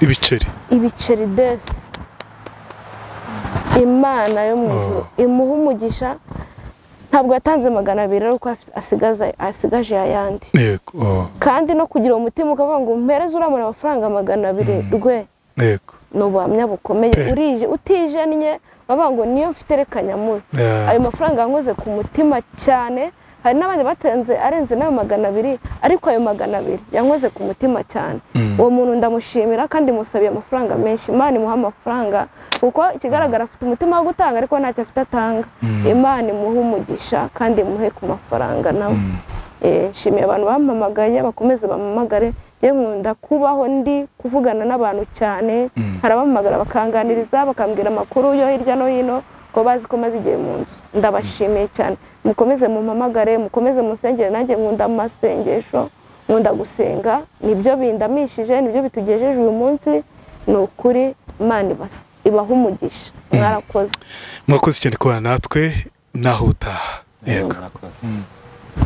ibiceri ibiceri desi imana yo mu ijuru imuha umugisha ntabwo yatanze magana abiri ariko asigaza- asigaje ayandi yego oh. kandi no kugira uwo mutima ukavuga ngo mpereze uramura amafaranga magana abiri rwe yego ni ubuhamya bukomeye Pe. urije utijennye bavuga ngo niyo mfite rekanya muri Yeah. ayo mafaranga yankoze ku mutima cyane hari n'abandi batenze arenze n'ayo magana abiri ariko ayo magana abiri yankoze ku mutima cyane uwo muntu ndamushimira kandi musabiye amafaranga menshi imana imuha amafaranga kuko ikigaragara afite umutima wo gutanga ariko ntacyo afite atanga imana imuhe umugisha kandi imuhe ku mafaranga nawe Eh, nshimiye abantu bampamagaye bakomeze bampamagare njye nkunda kubaho ndi kuvugana n'abantu cyane hari abampamagara bakanganiriza bakambwira amakuru yo hirya no hino ko bazi ko maze igihe mu nzu ndabashimiye cyane mukomeze mumpamagare mukomeze musengere nanjye nkunda amasengesho nkunda gusenga nibyo bindamishije nibyo bitugejeje uyu munsi ni ukuri imana ibas- ibaha umugisha mwarakoze mwakoze cyane kubana natwe naho utaha yego Murakoze.